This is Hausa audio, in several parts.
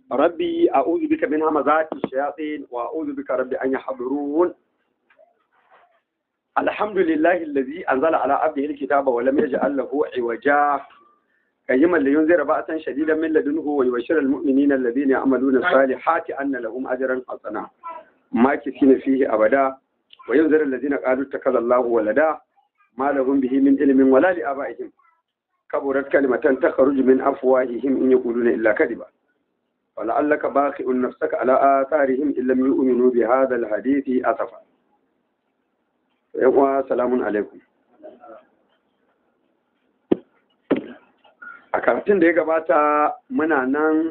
ربي أعوذ بك من همزات الشياطين وأعوذ بك ربي أن يحضرون الحمد لله الذي أنزل على عبده الكتاب ولم يجعل له عوجا قيما لينذر بأسا شديدا من لدنه ويبشر المؤمنين الذين يعملون الصالحات أن لهم أجرا حسنا ماكثين فيه أبدا وينذر الذين قالوا اتخذ الله ولدا ما لهم به من علم ولا لآبائهم كبرت كلمة تخرج من أفواههم إن يقولون إلا كذبا ولعلك باخئ نفسك على آثارهم إن لم يؤمنوا بهذا الحديث أسفا سلام عليكم a karatun da ya gabata muna nan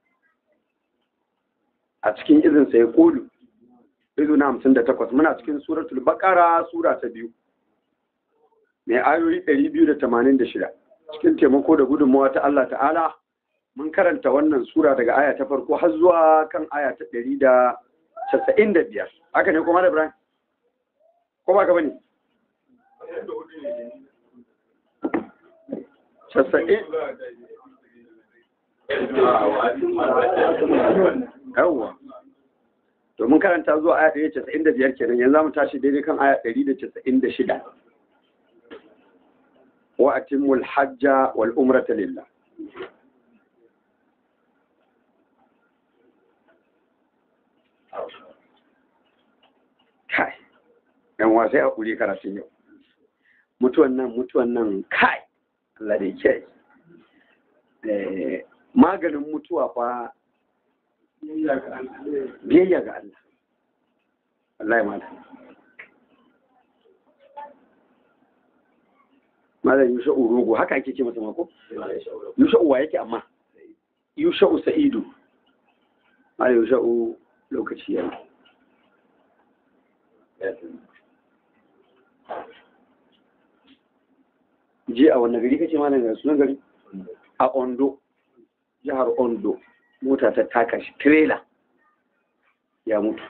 a cikin izin sai kolu izu na hamsin da takwas muna cikin suratul bakara sura ta biyu mai ayoyi ɗari biyu da tamanin da shida cikin taimako da gudunmawa ta Allah ta'ala mun karanta wannan sura daga aya ta farko har zuwa kan aya ta ɗari da casa'in da biyar haka ne kuma da Ibrahim ko ba ka bane casa'in yawwa to mun karanta zuwa aya ɗari casa'in da biyar kenan yanzu mu tashi daidai kan aya ɗari da casa'in da shida wa atimmul hajja wal umrata lillah kai yan wasai a kuri karatun yau mutuwan nan mutuwan nan kai Allah da yake maganin mutuwa fa biyayya ga Allah Allah ya mata malam yusha'u rogo haka ake ce masa mako yusha'u wa yake amma yusha'u sa'idu malam yusha'u lokaci yana je a wannan gari kace malam ga sunan gari a Ondo jihar Ondo mota ta taka shi trailer ya mutu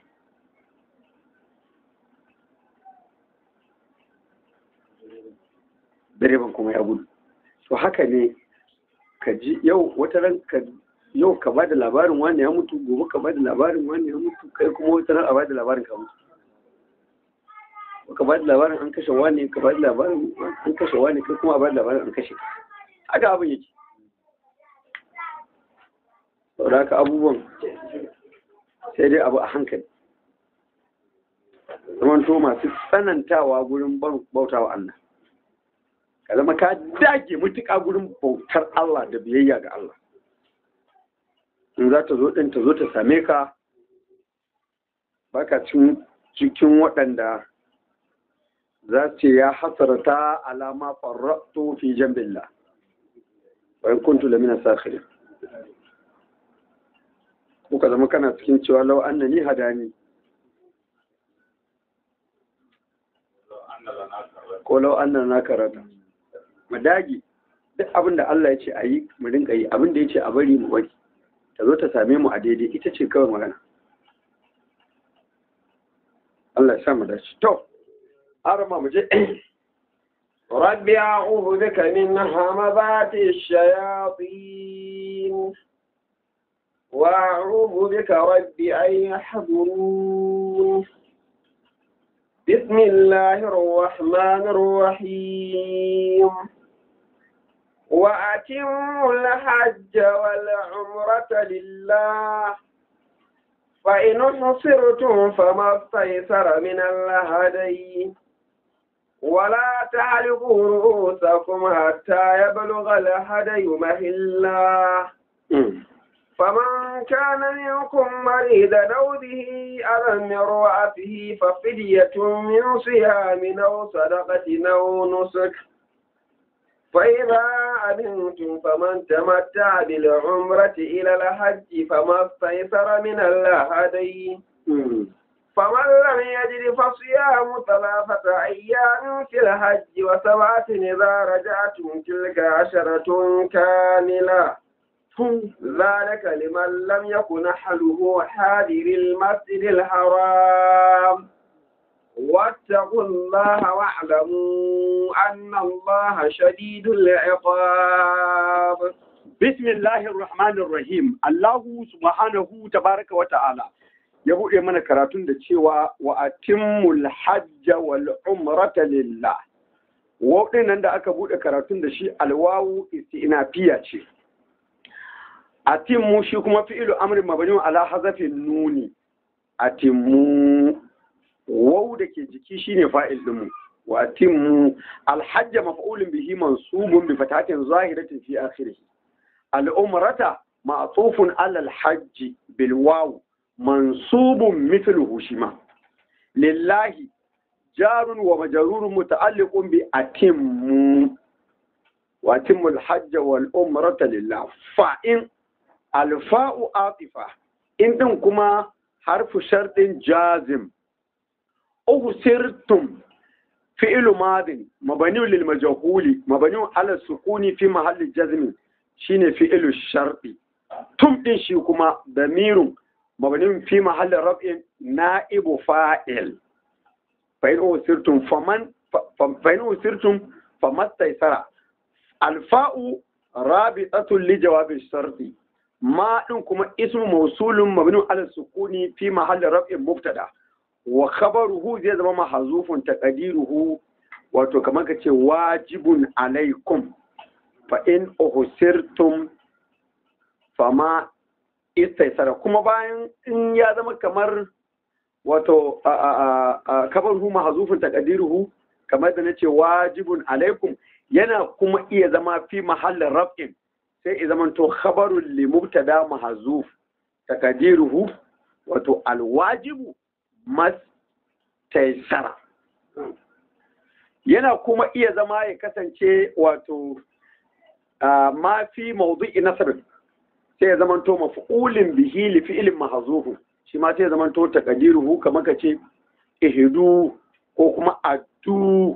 direban kuma ya gudu to haka ne ka ji yau wata ran ka yau ka ba da labarin wani ya mutu gobe ka ba da labarin wani ya mutu kai kuma wata ran a ba da labarin ka mutu ka ba da labarin an kashe wani ka ba da labarin an kashe wani kai kuma a ba da labarin an kashe haka abin yake saboda haka abubuwan sai dai abu a hankali zamanto masu tsanantawa gurin bautawa Allah ka zama ka dage mutuka gurin bautar Allah da biyayya ga Allah in za ta zo ɗin ta zo ta same ka baka cikin waɗanda za ce ya hasarata alama farratu fi jambillah wa in kuntu lamina sakhirin kuka zama kana cikin cewa lau annani hadani ko lau annan na karata mu dage duk abin da Allah ya ce a yi mu rinka yi abin da ya ce a bari mu bari ta zo ta same mu a daidai ita ce kawai magana Allah ya sa mu dace to arama mu je رب أعوذ بك من همذات الشياطين وأعوذ بك رب أن يحضرون بسم الله الرحمن الرحيم وأتموا الحج والعمرة لله فإن حصرتم فما استيسر من الهدي ولا تعلقوا رؤوسكم حتى يبلغ الهدي مهلا فمن كان منكم مريضا أو به أذى من رأسه ففدية من صيام أو صدقة أو نسك فإذا أمنتم فمن تمتع بالعمرة إلى الحج فما استيسر من الهدي فمن لم يجد فصيام ثلاثة أيام في الحج وسبعة إذا رجعتم تلك عشرة كاملة ذلك لمن لم يكن أهله حاضر المسجد الحرام واتقوا الله واعلموا أن الله شديد العقاب Bismillahir Rahmanir Rahim. Allahu subhanahu tabaraka wa ta'ala ya buɗe mana karatun da cewa wa atimmul hajja wal umrata lillah. Wauɗin nan da aka buɗe karatun da shi alwawu istinafiya ce. Atimmu shi kuma fi'ilu amrin mabani ala hazafin nuni. Atimmu wau da ke jiki shine fa'il ɗinmu. Wa atimmu alhajja maf'ulun bihi mansubun bi fatatin zahiratin fi akhirih. الأمرة معطوف على الحج بالواو منصوب مثله شما لله جار ومجرور متعلق بأتم وأتم الحج والأمرة لله فإن الفاء عاطفة إن كما حرف شرط جازم أغسرتم فعل ماض مبني للمجهول مبني على السكون في محل الجزم shine fi'ilu sharɗi tum ɗin shi kuma damirun mabanin fi mahallin rab'in na'ibu fa'il fa'in usirtum faman fa'in usirtum famastaisara alfa'u rabitatun li jawabin sharɗi ma ɗin kuma ismu mausulun mabnin ala sukuni fi mahallin rab'in mubtada wa khabaruhu zai zama mahazufun taqdiruhu wato kamar ka ce wajibun alaikum fa'in ohusirtum fama istaisara kuma bayan in ya zama kamar wato kabar hu mahazufin takadiruhu kamar da na ce wajibun alaikum yana kuma iya zama fi mahallin raf'in sai ya zama to khabarun limubtada mahazuf takadiruhu wato alwajibu mas taisara yana kuma iya zama ya kasance wato ma fi mawdu'i nasr sai ya zamanto maf'ulin bihi li fi'lin mahzufu shi ma sai ya zamanto taqdiruhu kamar kace ihdu ko kuma addu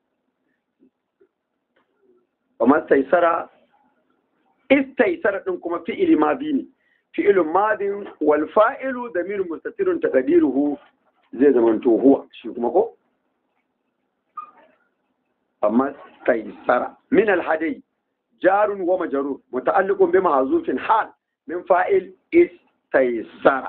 kamar taisara istaisara din kuma fi'ili madi ne fi'ilun madin wal fa'ilu damirun mustatirun taqdiruhu zai zamanto huwa shi kuma ko amma taisara min al hadayi جار ومجرور متعلق بمحذوف حال من فاعل استيسر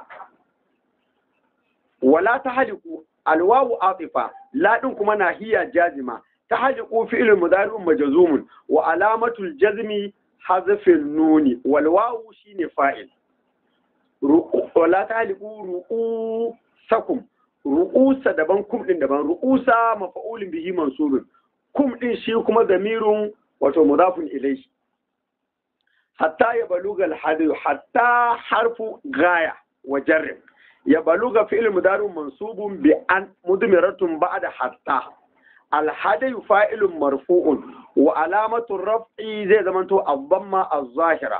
ولا تحلق الواو عاطفة لا دنكم ناهية جازمة تحلق فعل مضارع مجزوم وعلامة الجزم حذف النون والواو شين فاعل ولا تحلقوا رؤوسكم رؤوس دبان كم دين دبان رؤوس مفعول به منصوب كم دين شي كما ضمير wato mudafun ilaihi hatta ya baluga alhadiyu hatta harfu gaya wa jarrin ya baluga fi'il mudarun mansubun bi an mudmiratun ba'da hatta alhadiyu fa'ilun marfu'un wa alamatu raf'i zai zamanto abamma az-zahira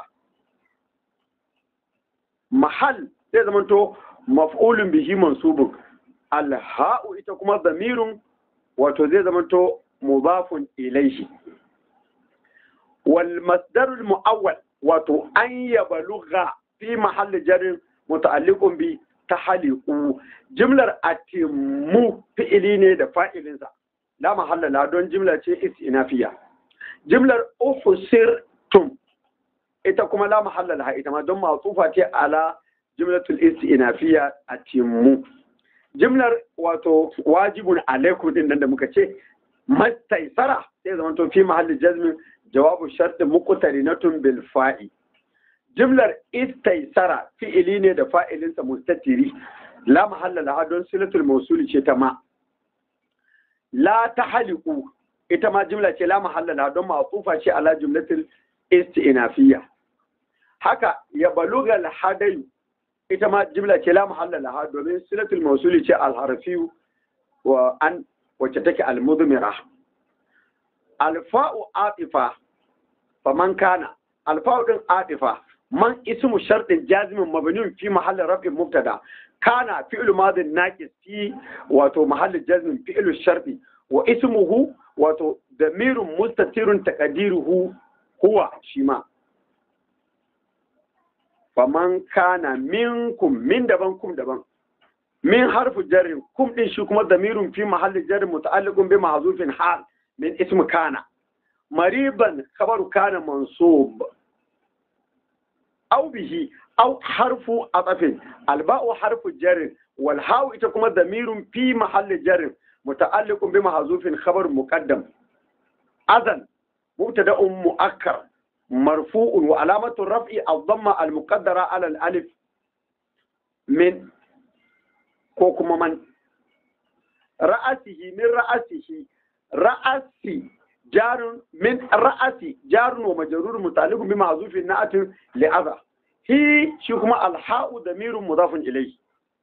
mahal zai zamanto maf'ulun bihi mansubun alha'u ita kuma damirun wato zai zamanto mudafun ilaihi والمصدر المؤول wato an yabalugha fi mahalli jarin muta'alliqun bi tahliqu jimlar atimmu fi'ili ne da fa'ilinsa la mahalla la don jimla ce istinafiya jimlar ufsirtum ita kuma la mahalla la ita ma don ma'tufa ce ala jimlatul istinafiya atimmu jimlar wato wajibun alaikum din nan da muka ce mastaisara sai zama to fi mahalli jazmin jawabu sharti muqtarinatun bil fa'i jimlar istaisara fi'ili ne da fa'ilinsa mustatiri la mahalla laha don silatul mawsuli ce ta ma la tahliqu ita ma jimla ce la mahalla laha don ma'tufa ce ala jumlatul istinafiyya haka ya baluga al hadayu ita ma jimla ce la mahalla laha domin silatul mawsuli ce al harfiyu wa an wacce take al mudmira alfa'u atifa faman kana alfa'u din atifa man ismu shartin jazimin mabniun fi mahalli raf'in mubtada kana fi'lu madin naqis fi wato mahalli jazmin fi'lu sharti wa ismuhu wato damirun mustatirun taqdiruhu huwa shima faman kana minkum min daban kum daban min harfu jarrin kum din shi kuma damirun fi mahalli jarrin muta'alliqun bi mahzufin hal min ismu kana mariban khabaru kana mansub au bihi au harfu atafin alba'u harfu jarin wal hawu ita kuma damirun fi mahalli jarin muta'alliqun bi mahzufin khabar muqaddam azan mubtada'un mu'akkar marfu'un wa alamatu raf'i ad-damma al-muqaddara ala al-alif min ko kuma man ra'asihi min ra'asihi ra'asi jarun min ra'asi jarun wa majrur mutaliqun bi ma'zufin na'atin li'adha hi shi kuma alha'u damirun mudafun ilayhi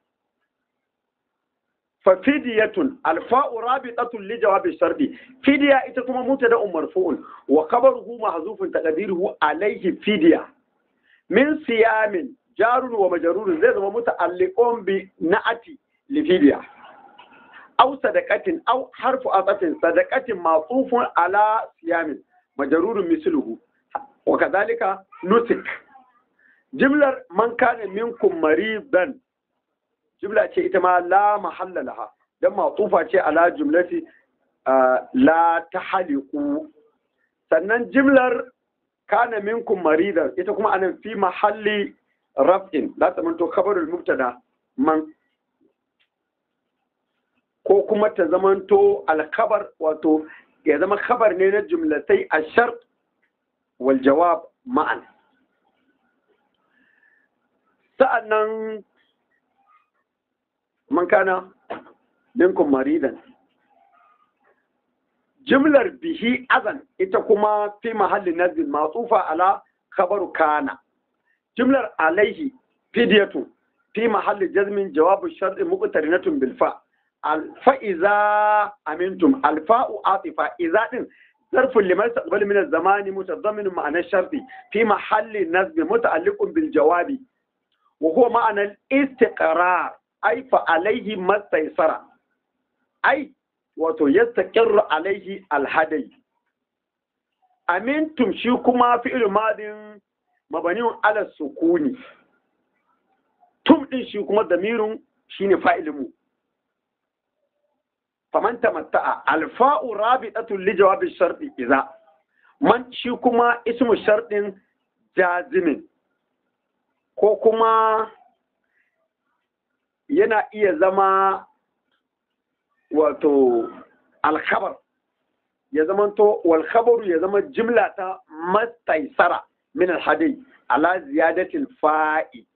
fa fidiyatun alfa'u rabitatun li jawabi shardi fidiya ita kuma mubtada'un marfu'un wa khabaruhu mahzufun taqdiruhu alayhi fidiya min siyamin jarun wa majrur zai zama muta'alliqun bi na'ati li fidiya أو صدقة أو حرف عطف صدقة معطوف على صيام مجرور مثله وكذلك نسك جملة من كان منكم مريضا جملة شيء إتما لا محل لها ده معطوفة شيء على جملة آه لا تحلقوا sannan jimlar kana minkum maridan ita kuma anan fi mahalli raf'in la tamanto khabarul mubtada man ko kuma ta zamanto alkabar wato ya zama khabar ne na jumlatai a shar wal jawab ma'an sa'annan man kana minkum maridan jimlar bihi azan ita kuma fi mahalli nazil matsufa ala khabaru kana jimlar alaihi fidiyatu fi mahalli jazmin jawabu shar'i muqtarinatun bil fa' fa'iza amintum alfa'u atifa iza din zarfin liman taqbal min az-zamani mutadammin ma'ana sharti fi mahalli nasb muta'alliqun bil jawabi wa huwa ma'ana al-istiqrar ay fa alayhi mastaysara ay wato yastaqirru alayhi al-hadai amintum shi kuma fi'il madin mabaniun ala sukuni tum din shi kuma damirun shine fa'ilin mu faman tamatta'a alfa'u rabitatun li jawabi sharti idza man shi kuma ismu shartin jazimin ko kuma yana iya zama wato alkhabar ya zama to wal khabaru ya zama jimla ta mastaisara min alhadi ala ziyadatil fa'i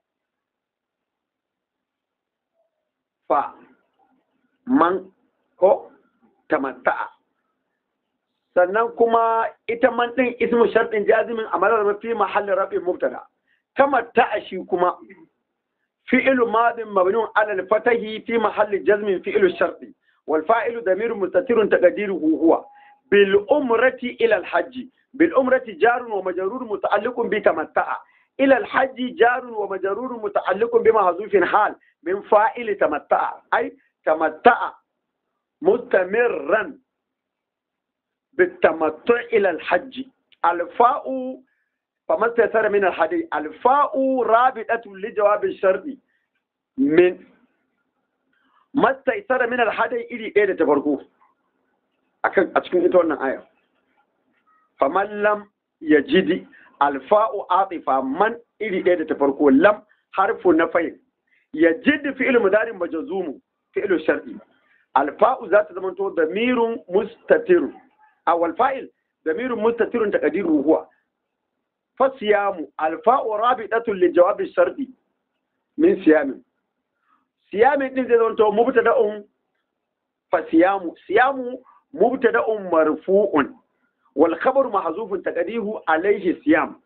fa man ko tamatta'a sannan kuma ita man din ismu shartin jazimin a malar mafi mahallin rafi mubtada tamatta'a shi kuma fi'lu madin mabniun ala al-fatahi fi mahalli jazmin fi'lu sharti wal fa'ilu damirun mustatirun taqdiruhu huwa bil umrati ila al-hajj bil umrati jarun wa majrurun muta'alliqun bi tamatta'a ila al-hajj jarun wa majrurun muta'alliqun bi mahzufin hal min fa'ili tamatta'a ay tamatta'a مستمرا بالتمتع إلى الحج الفاء فما استيسر من الحديث الفاء رابطة لجواب الشرط من ما استيسر من الحديث إلي إيه تفرقوه أكن أتكون إنتو أن آية فمن لم يجد الفاء عاطفة من إلي إيه تفرقوه لم حرف نفي يجد فعل مدار مجزوم فعل الشرطي الفاء ذات زمانته ضمير مستتر أو الفاعل ضمير مستتر تقديره هو فصيام الفاء رابطة للجواب الشرطي من صيام صيام din zai zanto mubtada'un fa siyamu siyamu mubtada'un marfu'un wal khabaru mahzufun taqdihu alayhi siyam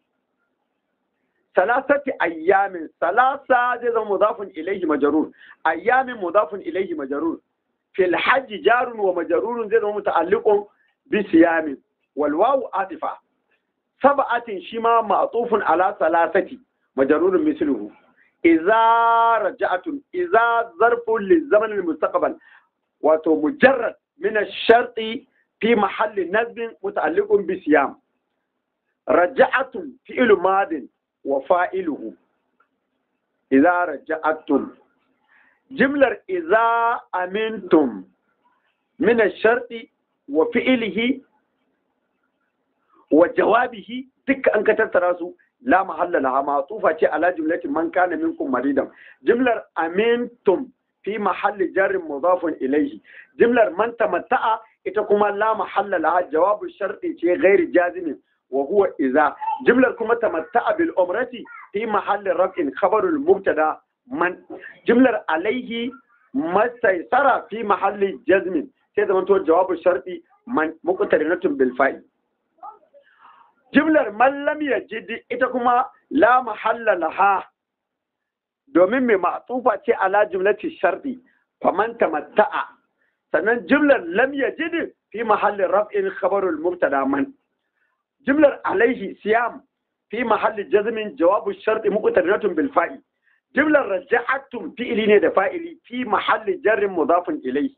salasati ayyamin salasa zai zama mudafun ilayhi majrur ayyamin mudafun ilayhi majrur fil hajji jarun wa majrurun zai zama muta'alliqun bi siyamin wal wawu atifa sab'atin shima ma'tufun ala salasati majrurun misluhu idza raja'atun idza zarfun lizaman almustaqbal wato mujarrad min ash-sharti fi mahalli nasbin muta'alliqun bi siyam raja'atun fi'lu madin wa fa'iluhu idza raja'atun jimlar iza amintum min sharti wa fi'ilihi wa jawabihi duka an ka tattara su la mahalla laha ma'tufa ce ala jumlatin man kana minkum maridan jumlar amintum fi mahalli jarrin mudafun ilayhi jumlar man tamatta'a ita kuma la mahalla laha jawabu sharti ce ghairi jazimin wa huwa iza jumlar kuma tamatta'a bil umrati fi mahalli raf'in khabarul mubtada man jumlar alaihi mastaisara fi mahalli jazmin sai zama to jawabu sharti man muqtarinatun bil fa'i jumlar man lam yajid ita kuma la mahalla laha domin mai ma'tufa ce ala jumlati sharti faman tamatta'a sannan jumlar lam yajid fi mahalli raf'in khabarul mubtada man jumlar alaihi siyam fi mahalli jazmin jawabu sharti muqtarinatun bil fa'i jumlar raja'atum fi'ili ne da fa'ili fi mahalli jarrin mudafin ilai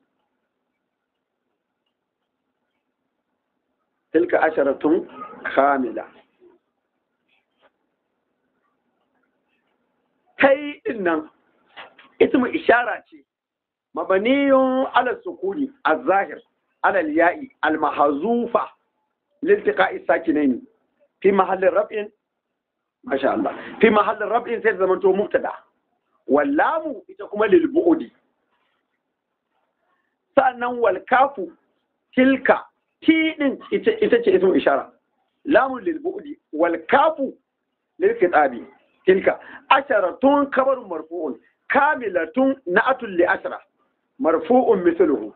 tilka asharatun kamila kai din nan ismu ishara ce mabaniyun ala sukuni az-zahir ala al-ya'i al-mahzufa liltiqa'i sakinaini fi mahallin raf'in masha Allah fi mahallin rab'in sai zama to mubtada wallamu ita kuma lil bu'di sannan wal kafu tilka ti din ita ita ce ismu ishara lamu lil bu'di wal kafu lil kitabi tilka asharatun kabarun marfu'un kamilatun na'atun li ashara marfu'un mithluhu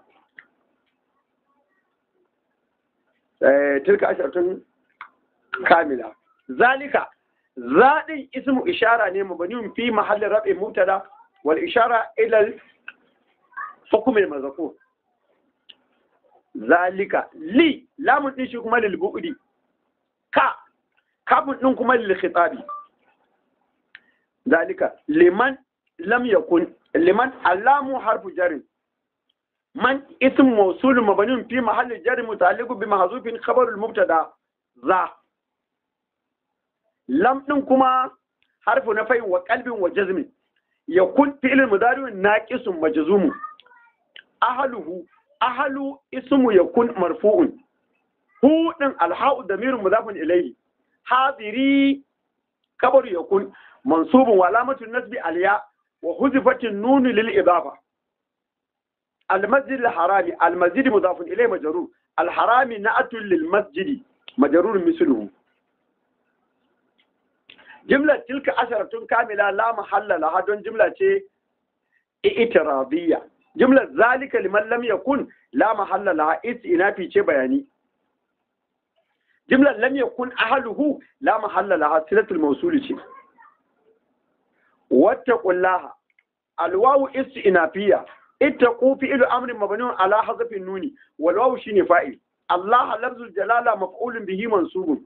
tilka asharatun kamila zalika zaɗin ismu ishara ne mabaniun fi mahallin rabin mutada wal ishara ilal hukumin mazakur zalika li lamun din shi kuma lil bu'di ka kafin din kuma lil khitabi zalika liman lam yakun liman allamu harfu jarin man ism mawsul mabniun fi mahalli jar muta'alliq bi mahzufin khabar al mubtada za lam din kuma harfu na fayin wa qalbin wa jazmin yakun fi'l mudari naqisun majzumun ahluhu ahlu ismu yakun marfu'un hu din alha'u damirun mudafun ilayhi hadiri kabaru yakun mansubun wa alamatu nasbi alya wa huzifatin nun lil idafa المسجد الحرامي المسجد مضاف إليه مجرور الحرامي نأت للمسجد مجرور مثله جملة تلك عشرة كاملة لا محل لها دون جملة اعتراضية جملة ذلك لمن لم يكن لا محل لها استئنافي شيء بياني جملة لم يكن أهله لا محل لها صلة الموصول شيء واتقوا الله الواو استئنافية اتقوا فعل امر مبني على حذف النون والواو شيء فاعل الله لفظ الجلاله مفعول به منصوب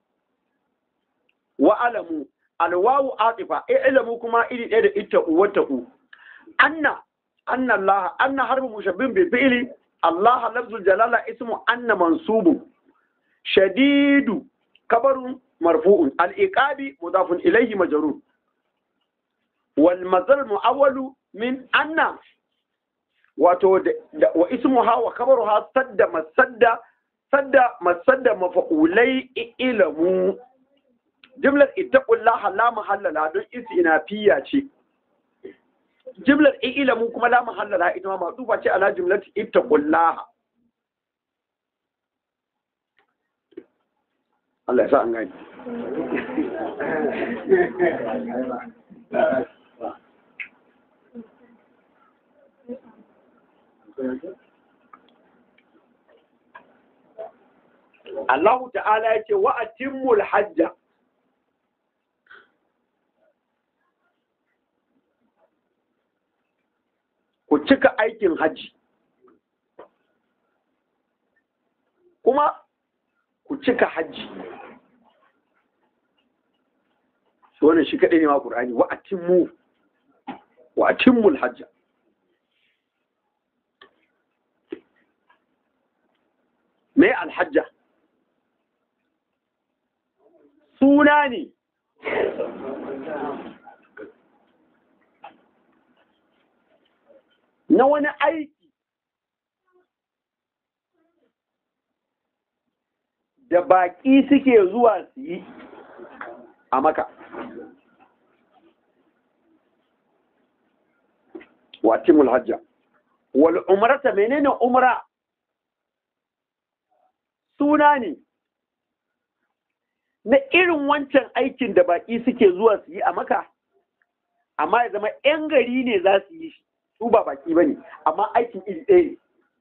واعلموا الواو عاطفه اعلموا كما iri ɗaya da ittaqu wattaqu anna anna Allah anna harfu mushabbih bil fi'li Allah lafzul jalala ismu anna mansubun shadidu kabarun marfu'un al-iqabi mudafun ilayhi majrur wal mazal mu'awwalu min anna wato wa ismuha wa kabaruha sadda masadda sadda masadda mafa'ulai ilamu jimlar ittaqullaha la mahalla la don istinafiya ce jimlar ilamu kuma la mahalla la ita ma madufa ce ala jumlati ittaqullaha Allah ya sa an gani Allah ta'ala ya ce wa atimmul hajja ku cika aikin hajji kuma ku cika hajji shi wannan shi kaɗai ne ma ƙur'ani wa atimmu wa atimmul hajja me alhajja suna ne na wani aiki da baƙi suke zuwa su yi a maka wa timul hajja wal umrata menene umra suna ne na irin wancan aikin da baki suke zuwa su yi a maka amma ya zama 'yan gari ne za su yi shi su ba baki ba ne amma aikin iri ɗaya ne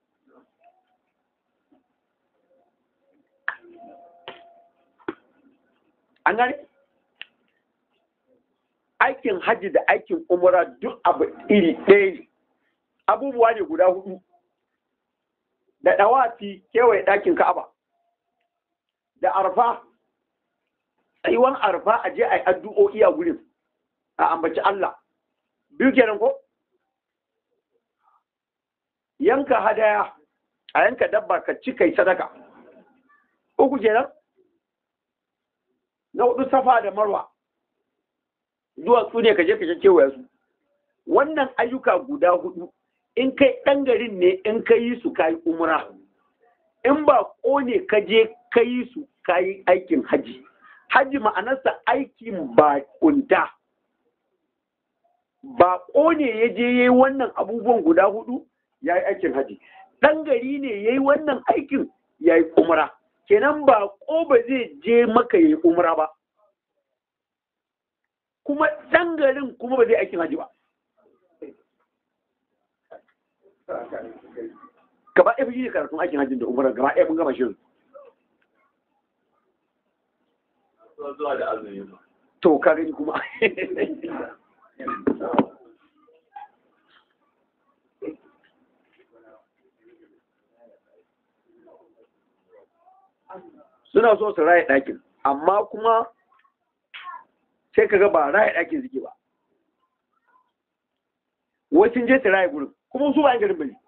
an gane aikin hajji da aikin umara duk abu iri ɗaya ne abubuwa ne guda hudu da ɗawafi kewaye ɗakin ka'aba da arfa tsayuwan arfa a je a yi addu'o'i a gurin a ambaci Allah biyu kenan ko yanka hadaya a yanka dabba ka ci kai sadaka uku kenan na hudu safa da marwa duwatsu ne ka je ka kewaye su wannan ayyuka guda hudu in kai ɗan garin ne in ka yi su ka yi umra in ba ne ka je ka yi su ka yi aikin haji haji ma'anarsa aikin ba kunta ba ne ya je ya yi wannan abubuwan guda hudu ya yi aikin haji ɗan gari ne ya yi wannan aikin ya yi umra kenan ba ko ba zai je maka ya yi umra ba kuma ɗan garin kuma ba zai aikin haji ba gaba ɗaya shi ne karatun aikin hajjin da umara gaba ɗaya mun gama shirin to ka gani kuma suna so su raya ɗakin amma kuma sai ka ga ba raya ɗakin suke ba wasu je su raya gurin kuma su ba yan garin bane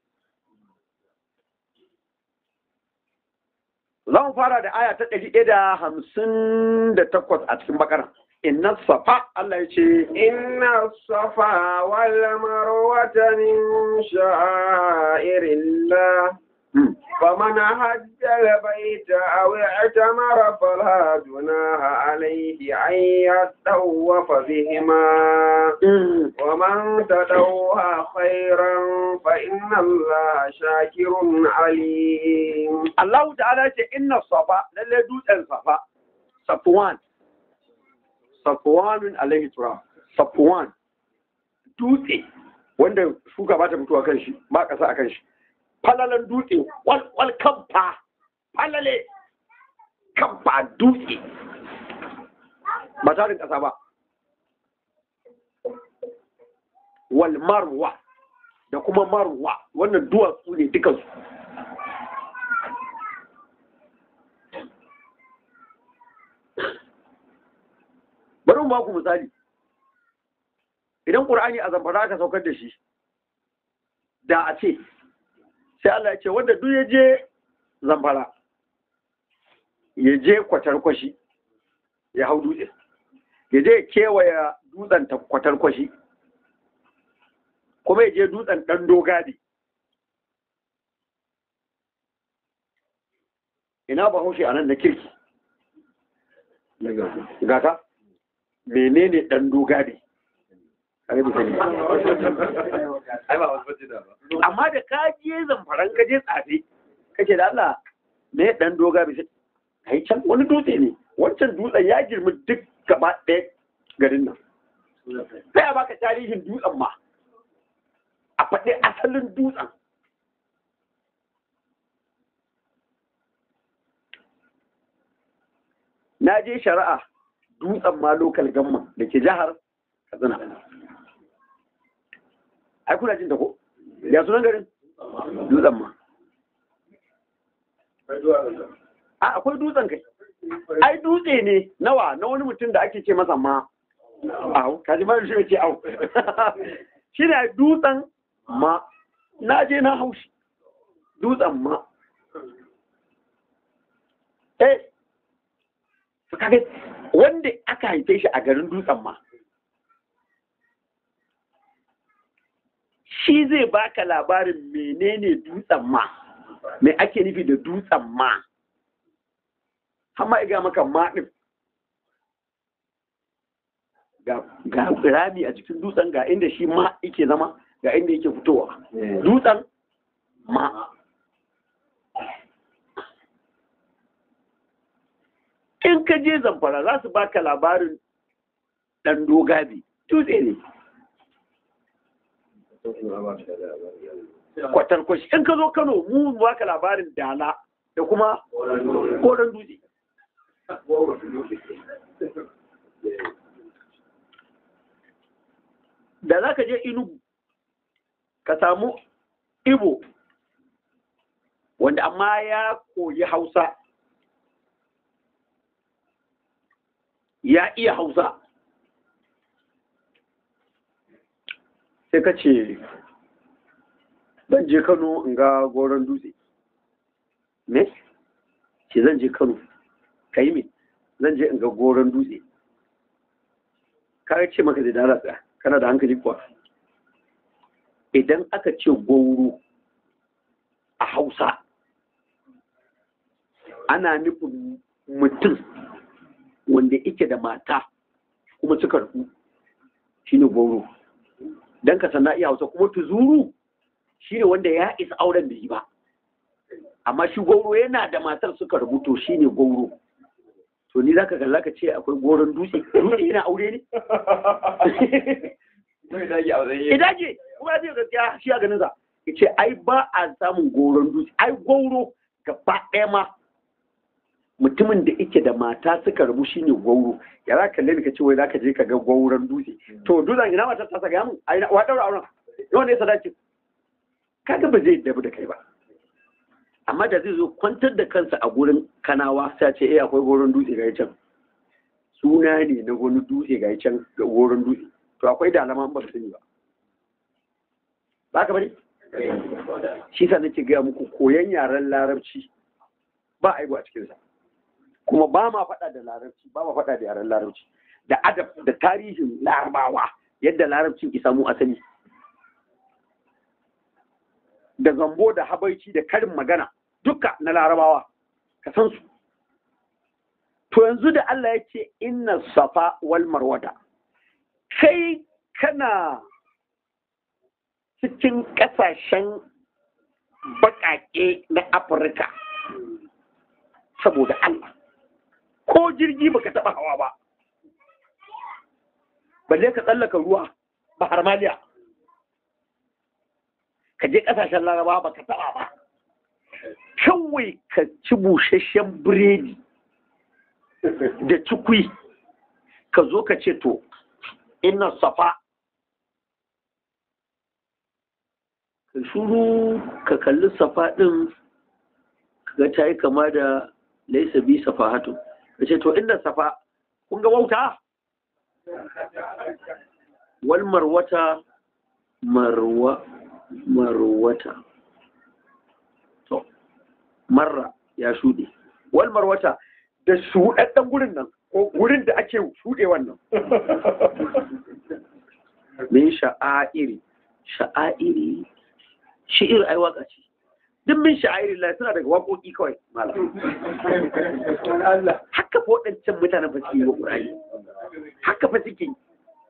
za mu fara da aya ta ɗari ɗaya da hamsin da takwas a cikin bakara inna safa Allah ya ce inna safa wal marwata min sha'irillah فمن حج البيت أو اعتمر فلا جناح عليه أن يطوف بهما ومن تطوع خيرا فإن الله شاكر عليم الله تعالى إن الصفا للي دوت الصفا صفوان صفوان عليه السلام صفوان dutse wanda shuka ba ta fito a kan shi ba ƙasa a kan shi falalan dutse wal kamfa falale kamfa dutse ba tarin ƙasa ba wal marwa da kuma marwa wannan duwatsu ne dukansu bari mu ba ku misali idan ƙur'ani a zamfara aka saukar da shi da a ce sai Allah ya ce wanda duk ya je zamfara ya je kwatarkwashi ya hau dutse ya je kewaya dutsen kwatarkwashi kuma ya je dutsen ɗan dogadi ina ba haushe a nan da kirki gata menene ɗan dogadi amma da ka je zamfaran ka je tsafe kake da Allah me dan doga bi kai can wani dutse ne wancan dutsen ya girmi duk gaba ɗaya garin nan sai a baka tarihin dutsen ma a faɗi asalin dutsen na je shari'a dutsen ma lokal gamma da ke jihar katsina ai kuna jin ta ko ya sunan garin dutsen ma a akwai dutsen kai ai dutse ne nawa na wani mutum da ake ce masa ma au kaji ma shi ce au shi ne dutsen ma na je na haushi dutsen ma eh kaga wanda aka haife shi a garin dutsen ma shi zai baka labarin menene dutsen ma me ake nufi da dutsen ma amma iga maka ma ɗin ga ga rami a cikin dutsen ga inda shi ma yake zama ga inda yake fitowa dutsen ma in ka je zamfara za su baka labarin ɗan dogabi dutse ne kwatarkwashi in ka zo kano mu baka labarin dala da kuma koren dutse da za ka je inugu ka samu ibo wanda amma ya koyi hausa ya iya hausa sai ka ce zan je kano in ga goron dutse me ce zan je kano ka yi me zan je in ga goron dutse ka ce maka zai dala tsaya kana da hankali kuwa idan aka ce gwauro a hausa ana nufin mutum wanda ike da mata kuma suka rufu shi ne gwauro don ka sana iya hausa kuma tuzuru shi ne wanda ya isa auren da yi ba amma shi gwauro yana da matar suka rubuto shi ne gwauro to ni za ka kalla ka ce akwai goron dutse dutse yana aure ne idage kuma zai gaskiya shi a ganin sa ya ce ai ba a samun goron dutse ai gwauro gaba ɗaya ma mutumin da yake da mata suka rabu shine gwauro ya za ka kalle ka ce wai za ka je ka ga gwauron dutse to dutsen ina matar ta saka mun ai wa daura auren yawan ne sadaki kaga ba zai dabu da kai ba amma da zai zo kwantar da kansa a gurin kanawa sai ce eh akwai goron dutse ga can suna ne na wani dutse ga can ga goron dutse to akwai da alama ba sani ba ba ka bari shi sa nake gaya muku koyan yaren larabci ba aibu a cikinsa kuma ba ma faɗa da larabci ba ma faɗa da yaren larabci da adab da tarihin larabawa yadda larabcin ki samu asali da zambo da habaici da karin magana duka na larabawa ka san su to yanzu da Allah ya ce inna safa wal marwata kai kana cikin ƙasashen baƙaƙe na afirka saboda Allah ko jirgi baka taɓa hawa ba balle ka tsallaka ruwa ba harmaliya ka je ƙasashen laraba baka taɓa ba kawai ka ci busasshen biredi da cikwi ka zo ka ce to ina safa ka shuru ka kalli safa ɗin ga ta yi kama da laisa bi safa hatu ka ce to inda safa kun ga wauta wal marwata marwa marwata to marra ya shuɗe wal marwata da shuɗaɗɗen gurin nan ko gurin da ake shuɗe wannan min sha'airi sha'airi shi'ir ai waka ce duk min sha'airi la suna daga waƙoƙi kawai malam haka fa waɗancan mutanen fa suke yi wa ƙur'ani haka fa suke yi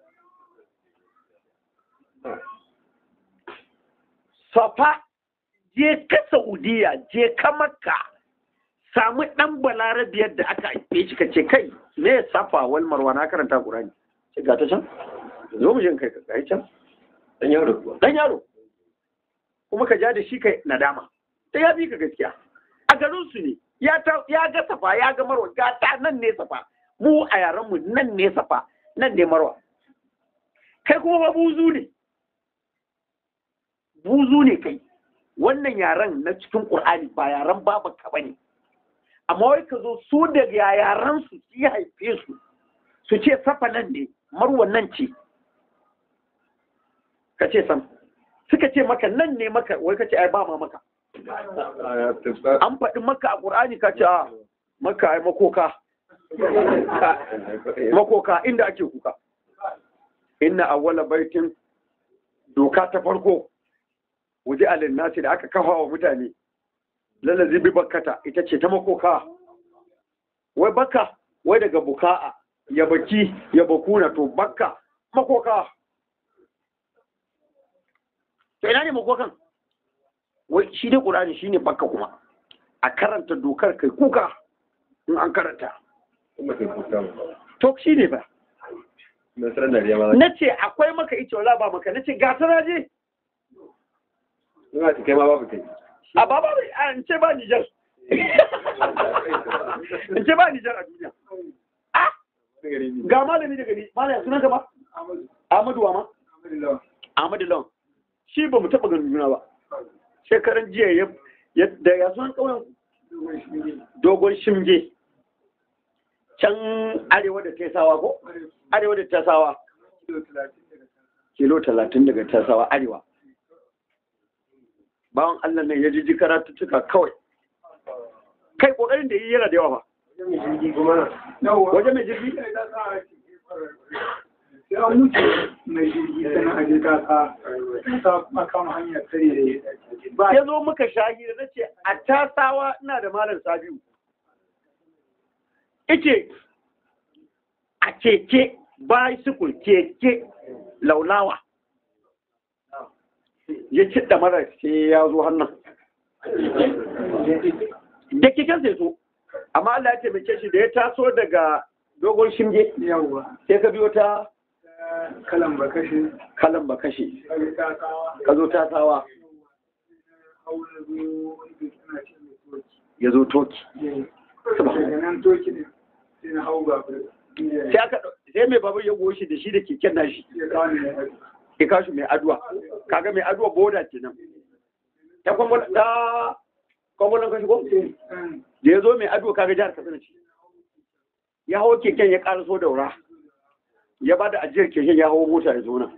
safa je ka saudiya je ka makka samu ɗan balarabiyar da aka haife shi ka ce kai me safa wal marwa na karanta ƙur'ani ce ga ta can zo mu jin kai ka ga can Dan yaro. dan yaro kuma ka ja da shi kai nadama sai ya bi ka gaskiya a garin su ne ya ta ya ga safa ya ga marwa ga ta nan ne safa mu a yaran mu nan ne safa nan ne marwa kai kuma ba buzu ne buzu ne kai wannan yaran na cikin qur'ani ba yaran babanka bane amma wai ka zo su daga yaran su su haife su su ce safa nan ne marwa nan ce ka ce sam suka ce maka nan ne maka wai ka ce ai ba ma maka an faɗi maka a ƙur'ani ka ce a maka ai makoka makoka inda ake kuka inna awwala baitin doka ta farko waje alin nasi da aka kafa wa mutane lalazi bi bakkata ita ce ta makoka wai baka wai daga buka'a ya baki ya bakuna to bakka makoka to ina ne makokan wai shi dai ƙur'ani shine bakka kuma a karanta dokar kai kuka in an karanta kuma sai kuka to shi ne ba na sanar da riya ma na ce akwai maka ita wala ba maka na ce ga ta je ina ci kai ma babu kai a ba ba a in ce ba Nijar in ce ba Nijar a duniya ah ga malami daga ni malami sunan ka ba Ahmadu wa ma Ahmadu Lawan shi ba mu taɓa ganin juna ba shekaran jiya ya ya da ya sunan ƙauyen dogon shimge can arewa da tesawa ko arewa da tesawa kilo talatin daga tesawa arewa bawan Allah ne ya ji ji karatuttuka kawai kai kokarin da yi yana da yawa ba waje mai jirgi ya mutu mai jirgi sana a je kasa ta makama hanyar tare ba ya zo muka shahi da nace a tasawa ina da malam sabiu ice a keke bicycle keke laulawa ya ci da mara sai ya zo hannun da keken sai so amma Allah ya taimake shi da ya taso daga dogon shimge yawa sai ka biyo ta kalan ba kashe kalan ba kashe kare ta kawa ka zo tasawa haula zo wani suna ce mai toki ya zo toki daga nan toki ne sai na hau babur sai aka sai mai babur ya goshi da shi da keken nashi ya kawo ne ya haɗu ya kashi mai aduwa kaga mai aduwa boda kenan ta kwamfula ta kwamfulan kashi ko da ya zo mai aduwa kaga jihar katsina ce ya hawo keken ya ƙara da wura ya ba da ajiyar keken ya hawo mota ya zo nan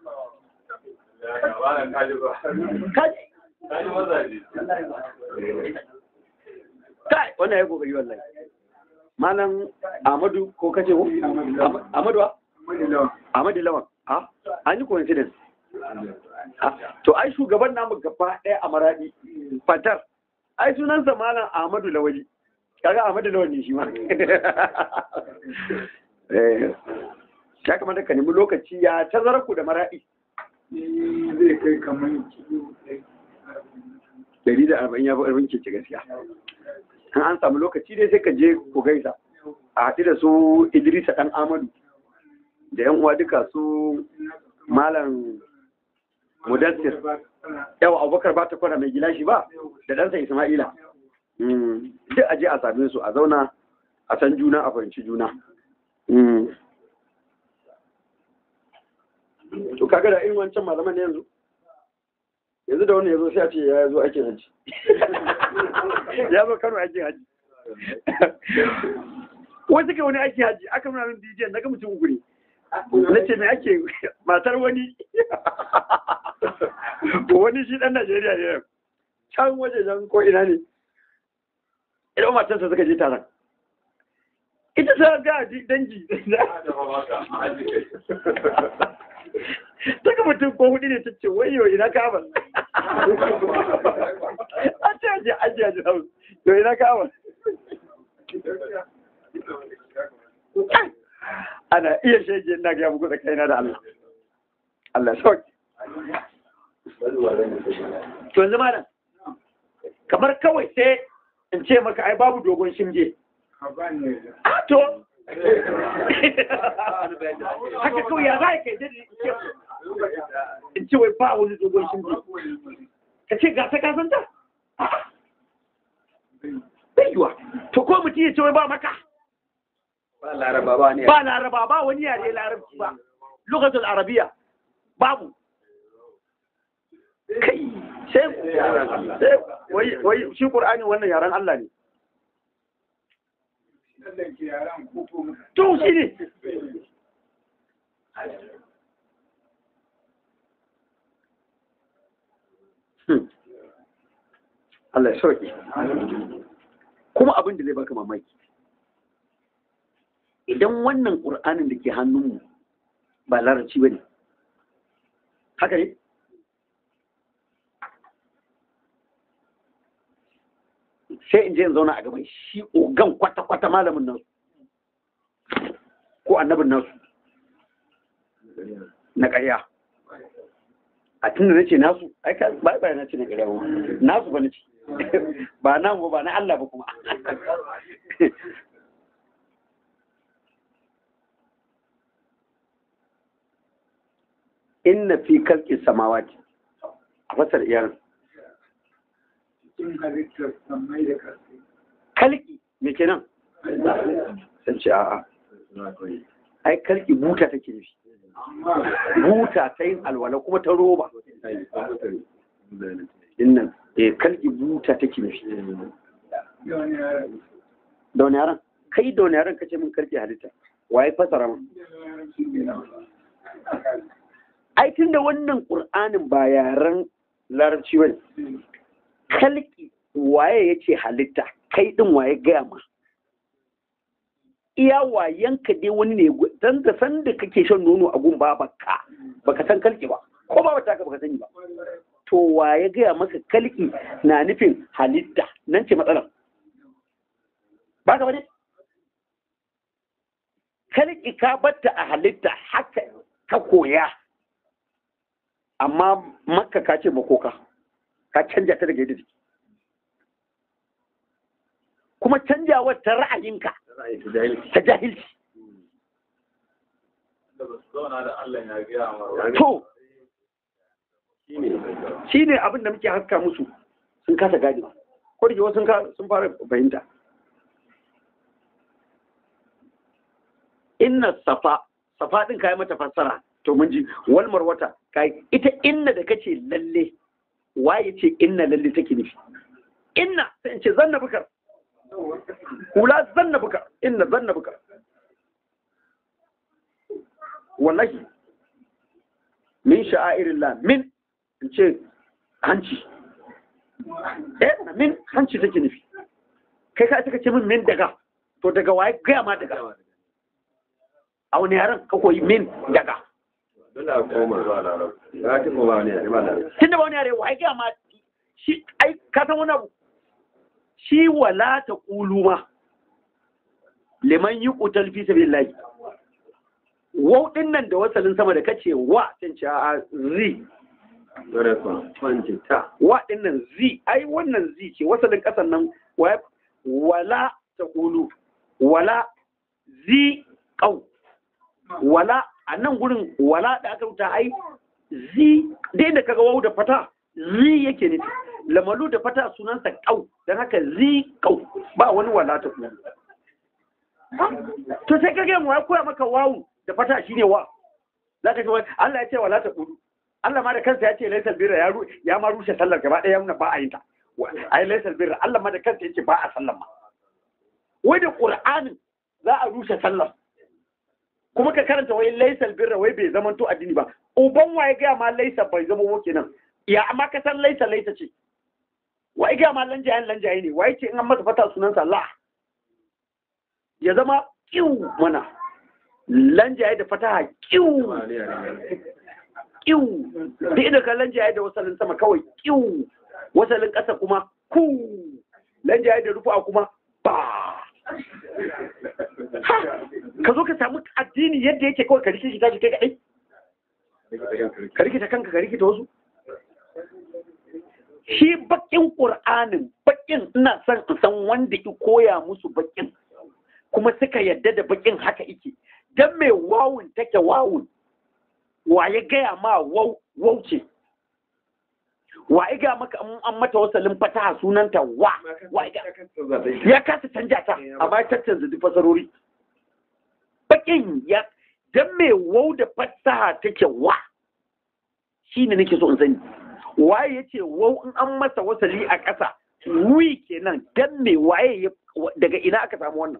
kaji kai wannan ya kokari wallahi malam Ahmadu ko kace ko Ahmadu wa Ahmadu Lawan a an yi coincidence Ah, to ai shugaban namu gaba ɗaya a maradi fatar ai sunansa malam Ahmadu Lawali kaga Ahmadu Lawan ne shi ma eh ya kamata ka nemi lokaci ya tazara ku da maradi zai kai kamar kilo dari da arba'in ya fi ƙarfin keke gaskiya an an samu lokaci dai sai ka je ku gaisa a haɗu da su idrisa ɗan amadu da yan uwa duka su malam mudassir yawa abubakar ba ta kwana mai gilashi ba da ɗansa isma'ila Mm, duk a je a same su a zauna a san juna a fahimci juna Mm. to kaga da irin wancan malaman ne yanzu yanzu da wani ya zo sai a ce ya zo aikin hajji ya zo kano aikin hajji wai suka wani aikin hajji aka nuna min bidiyon na ga mutum uku ne na ce me ake matar wani wani shi dan najeriya ne can waje can ko ina ne idan matarsa suka je taron ita ta ga dangi Daga mutum ko hudu ne ta ce wayo ina kama. A ce aje aje aje hau. Yo ina kama. Ana iya shege ina ga muku da kaina da Allah. Allah sauki. To yanzu malam. Kamar kawai sai in ce maka ai babu dogon shimge. A to haka kawai ya za ka yi in ce wai ba wani dogon shimbi ka ce ga ta kasanta bai yiwa to ko mutum ya ce wai ba maka ba laraba ba ne ba laraba ba wani yare larabci ba lokacin arabiya babu kai sai sai wai wai shi qur'ani wannan yaren Allah ne to shi ne Allah ya sauke. Kuma abin da zai baka mamaki. Idan wannan ƙur'anin da ke hannunmu ba larabci ba ne. Haka ne? Sai in je in zauna a gaban shi ogan kwata-kwata malamin nan. ko annabin nasu na ƙarya a tunda na ce nasu ai ka ba ba na ce na ƙarya ba nasu ba na ce ba na ba na Allah ba kuma inna fi kalki samawati a fasar iyar cikin halittar sammai da ƙarfi kalki me kenan sun ce a'a ai kalki buta take nufi amma buta ta yin alwala kuma ta roba dinnan eh kalki buta take nufi da wani yara da wani yaran kai da wani yaran kace min kalki halitta waye fasara min da wani yara shi ne na ai tunda wannan qur'anin ba yaren larabci bane kalki waye yace halitta kai din waye gaya ma iya wayanka dai wani ne dan da san da kake shan nono a gun babanka baka san kalki ba ko ba ta ka baka sani ba to waye gaya maka kalki na nufin halitta nan ce matsalar ba ka bane kalki ka batta a halitta haka ka koya amma makka ka ce makoka ka canja ta daga yadda take kuma canjawar ta ra'ayinka ta jahilci to shi ne abin da muke haska musu sun kasa gane ko da ke wasu sun ka- sun fara fahimta inna safa safa din kai mata fassara to mun ji wal marwata kai ita inna da kace lalle waye ce inna lalle take nufi inna sai in ce zanna bukar kula zanna bukar inna zanna bukar wallahi min sha'airillah min in ce hanci eh min hanci take nufi kai ka ita ce min min daga to daga waye gaya ma daga a wani yaran ka koyi min daga Dole a koma zuwa larabci. Ba ta koma wani yare ba larabci. tun da ba wani yare waye gaya ma shi ai ka san wani abu shi wala ta kulu ma liman yi kutal fi sabilillahi wau din nan da wasalin sama da kace wa sun ce a zi Dole kuwa. Kwanci ta. wa din nan zi ai wannan zi ce wasalin kasan nan wa- wala ta kulu wala zi kau wala a nan gurin wala da aka rubuta ai zi dai da kaga wau da fata zi yake nufi lamalu da fata sunansa kau don haka zi kau ba wani wala ta kulu to sai kage mu ya koya maka wawu da fata shine wa zaka ce wai Allah ya ce wala ta kulu Allah ma da kansa ya ce laysal birra ya ru- ya ma rushe sallar gaba ɗaya yana ba a yin ta Wa- ai laysal birra Allah ma da kansa ya ce ba a sallar ma wai da Qur'anin za a rushe sallar kuma ka karanta wai laysal birra wai bai zama to addini ba uban waye ga ma laysa bai zama wo kenan ya amma ka san laysa laysa ce wai ga ma lanjayen lanjaye ne wai ce in an masa fata sunansa la ya zama kiw mana lanjaye da fataha kiw Ba wani yare. kiw duk inda ka lanjaye da wasalin sama kawai kiw wasalin ƙasa kuma ku lanjaye da rufa kuma ba Ha! ka zo ka samu addini yadda yake kawai ka rike shi tashi kai kaɗai ka rikita kanka ka rikita wasu shi bakin ƙur'anin bakin ina son in san wanda ki koya musu bakin kuma suka yadda da bakin haka ike dan mai wawun take wawun wa ya gaya ma wau wau ce wa ya gaya maka in an mata wasalin fataha sunanta wa wa ya gaya- ya kasa canja ta amma ya tattanza duk fasarori bakin ya dan mai wau da fasaha take wa shi ne nake so in sani waye ya ce wau in an masa wasali a ƙasa wi kenan dan me waye ya daga ina aka samu wannan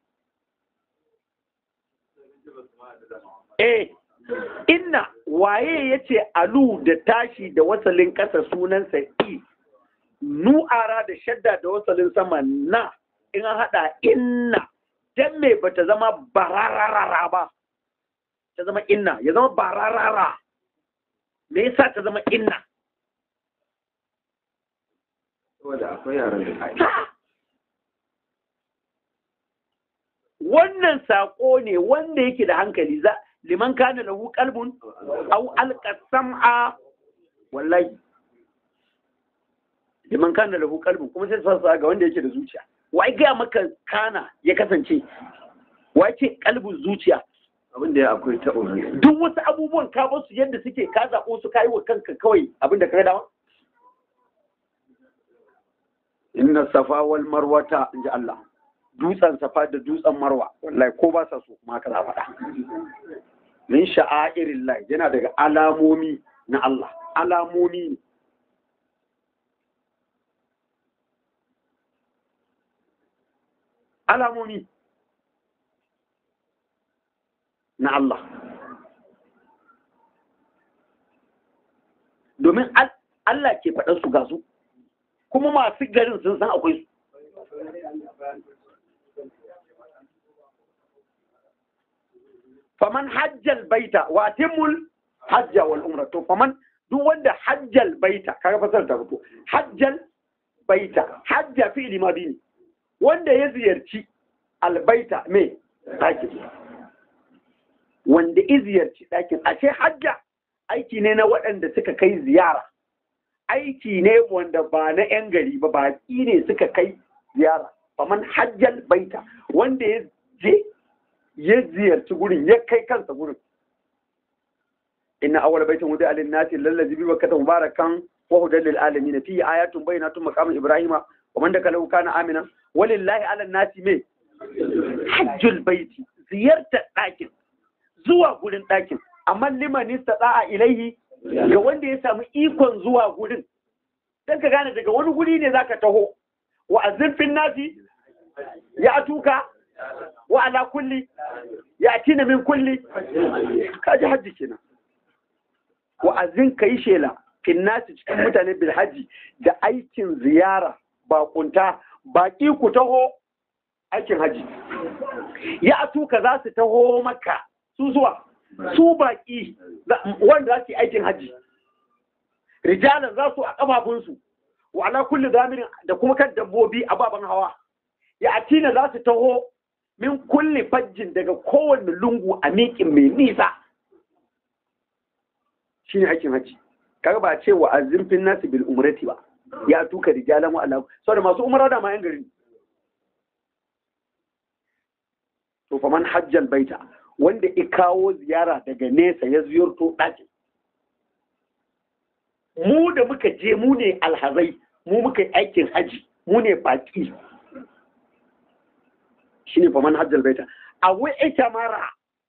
eh inna waye ya ce alu da tashi da wasalin ƙasa sunansa i nu'ara da shadda da wasalin sama na in an haɗa inna dan me bata zama bararara ba ta zama inna ya zama bararara me yasa ta zama inna Saboda akwai yaran da Ta! wannan sako ne wanda yake da hankali za liman kana lahu qalbun aw alqa sam'a wallahi liman kana lahu qalbun kuma sai sa ga wanda yake da zuciya wai ga maka kana ya kasance wai ce kalbun zuciya abin da ya akwai ta umarni duk wasu abubuwan ka basu yadda suke ka zaɓo su kayi wa kanka kawai abin da ka ga dama inna safa wal marwata inji Allah dutsen safa da dutsen marwa wallahi ko ba sa so kuma haka za a faɗa min sha'airin Allah yana daga alamomi na Allah alamomi ne alamomi na Allah domin al- Allah ke faɗar su ga su kuma masu garin sun san akwai su faman hajjal baita wa timmul hajja wal umra to faman duk wanda hajjal baita kaga fasar ta fito hajjal baita hajja fi'li madi ne wanda ya ziyarci albaita me ɗakin wanda ya ziyarci ɗakin ashe hajja aiki ne na waɗanda suka kai ziyara aiki ne wanda ba na 'yan gari ba baƙi ne suka kai ziyara faman hajjal baita wanda ya je ya ziyarci gurin ya kai kansa gurin inna awwal baitin wudi alin nasi lallazi bi bakkata mubarakan wa hudan lil alamin fi ayatun bayyinatun maqam ibrahima wa man dakalahu kana amina walillahi ala nasi me hajjul baiti ziyartar ɗakin zuwa gurin ɗakin amma liman istata'a ilaihi ga wanda ya samu ikon zuwa gurin dan ka gane daga wani guri ne zaka taho wa azifin nasi ya tuka wa ala kulli ya tina min kulli kaji hajji kenan wa azin kai shela fin nasi cikin mutane bil haji da aikin ziyara bakunta baki ku taho aikin haji ya tuka za su taho maka su zuwa su baki wanda za su yi aikin haji rijalan za su a kafafunsu wa ala kulli zamirin da kuma kan dabbobi a baban hawa ya atina za su taho min kulli fajjin daga kowanne lungu a miƙin mai nisa shi ne aikin haji kaga ba ce wa azimfin nasu bil umrati ba ya tuka rijalan wa ala saboda masu umara da ma yan gari to fa man hajjal baita wanda i kawo ziyara daga nesa ya ziyarto ɗakin mu da muka je mu ne alhazai mu muka yi aikin haji mu ne baƙi shi ne faman hajjal baita a ita mara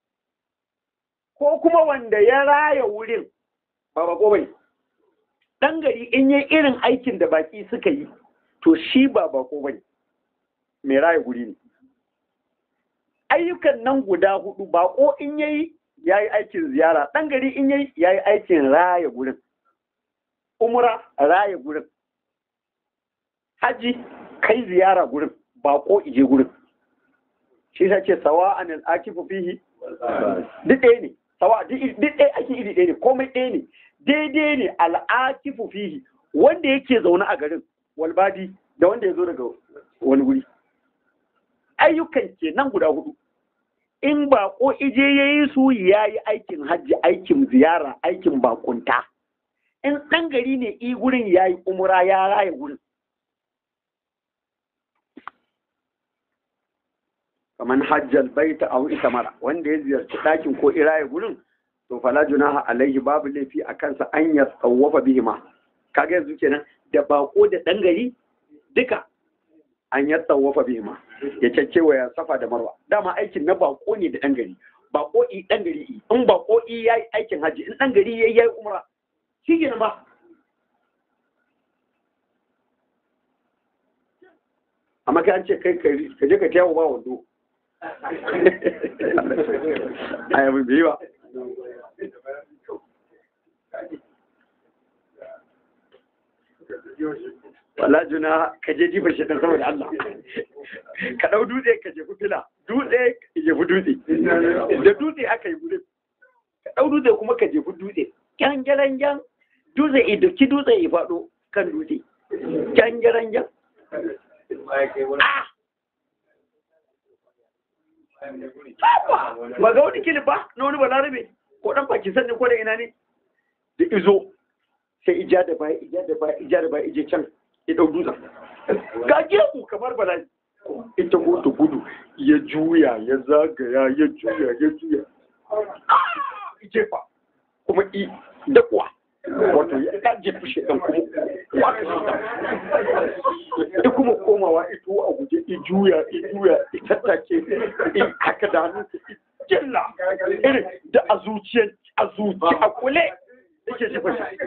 ko kuma wanda ya raya wurin ba bako bai ɗan gari in yi irin aikin da baƙi suka yi to shi ba bako bai mai raya guri ne ayyukan nan guda hudu bako in yayi ya yi aikin ziyara ɗan gari in yayi ya yi aikin raya gurin umra raya gurin haji kai ziyara gurin bako ije gurin shi ta ce sawa an al'akifu fihi duk ɗaya ne sawa duk ɗaya ake iri ɗaya ne komai ɗaya ne daidai ne al'akifu fihi wanda yake zaune a garin walbadi da wanda ya zo daga wani guri ayyukan ke nan guda hudu in bako ije ya yi su ya yi aikin hajji aikin ziyara aikin bakunta in ɗan gari ne i gurin ya yi umura ya raya gurin kaman hajjal baita aw itamara wanda ya ziyarci ɗakin ko iraye gurin to fala junaha alaihi babu laifi a kansa an ya tsawafa bihima kaga yanzu kenan da bako da ɗan gari duka an ya tsawafa bihima ya caccewa ya safa da marwa dama aikin na bako ne da ɗan gari bako i ɗan gari i in bako i yayi aikin haji in ɗan gari yayi yayi umra shi kenan ba amma kai an ce kai ka je ka tayawo ba wando a yabi bai ba wala juna ka je jifar shi dan saboda Allah ka dau dutse ka jefi fila dutse ka jefi dutse da dutse aka yi gudun ka dau dutse kuma ka jefi dutse kyan gyaran gyan dutse idoki dutse ya faɗo kan dutse kyan gyaran gyan ba ga wani kilif ba na wani balarabe ko dan pakistan ne ko da ina ne da izo sai ija da baya ija da baya ija da baya ije can ya dau dutsen ga gefu kamar bala'i ita ko ta gudu ya juya ya zagaya ya juya ya juya jefa kuma i dakuwa wato ya ka jefi shi ɗan kuma wata shi ta kuma komawa ito a guje i juya i juya i tattake i haka da hannun i jilla irin da a zuciyar a zuci a kule yake jefa shi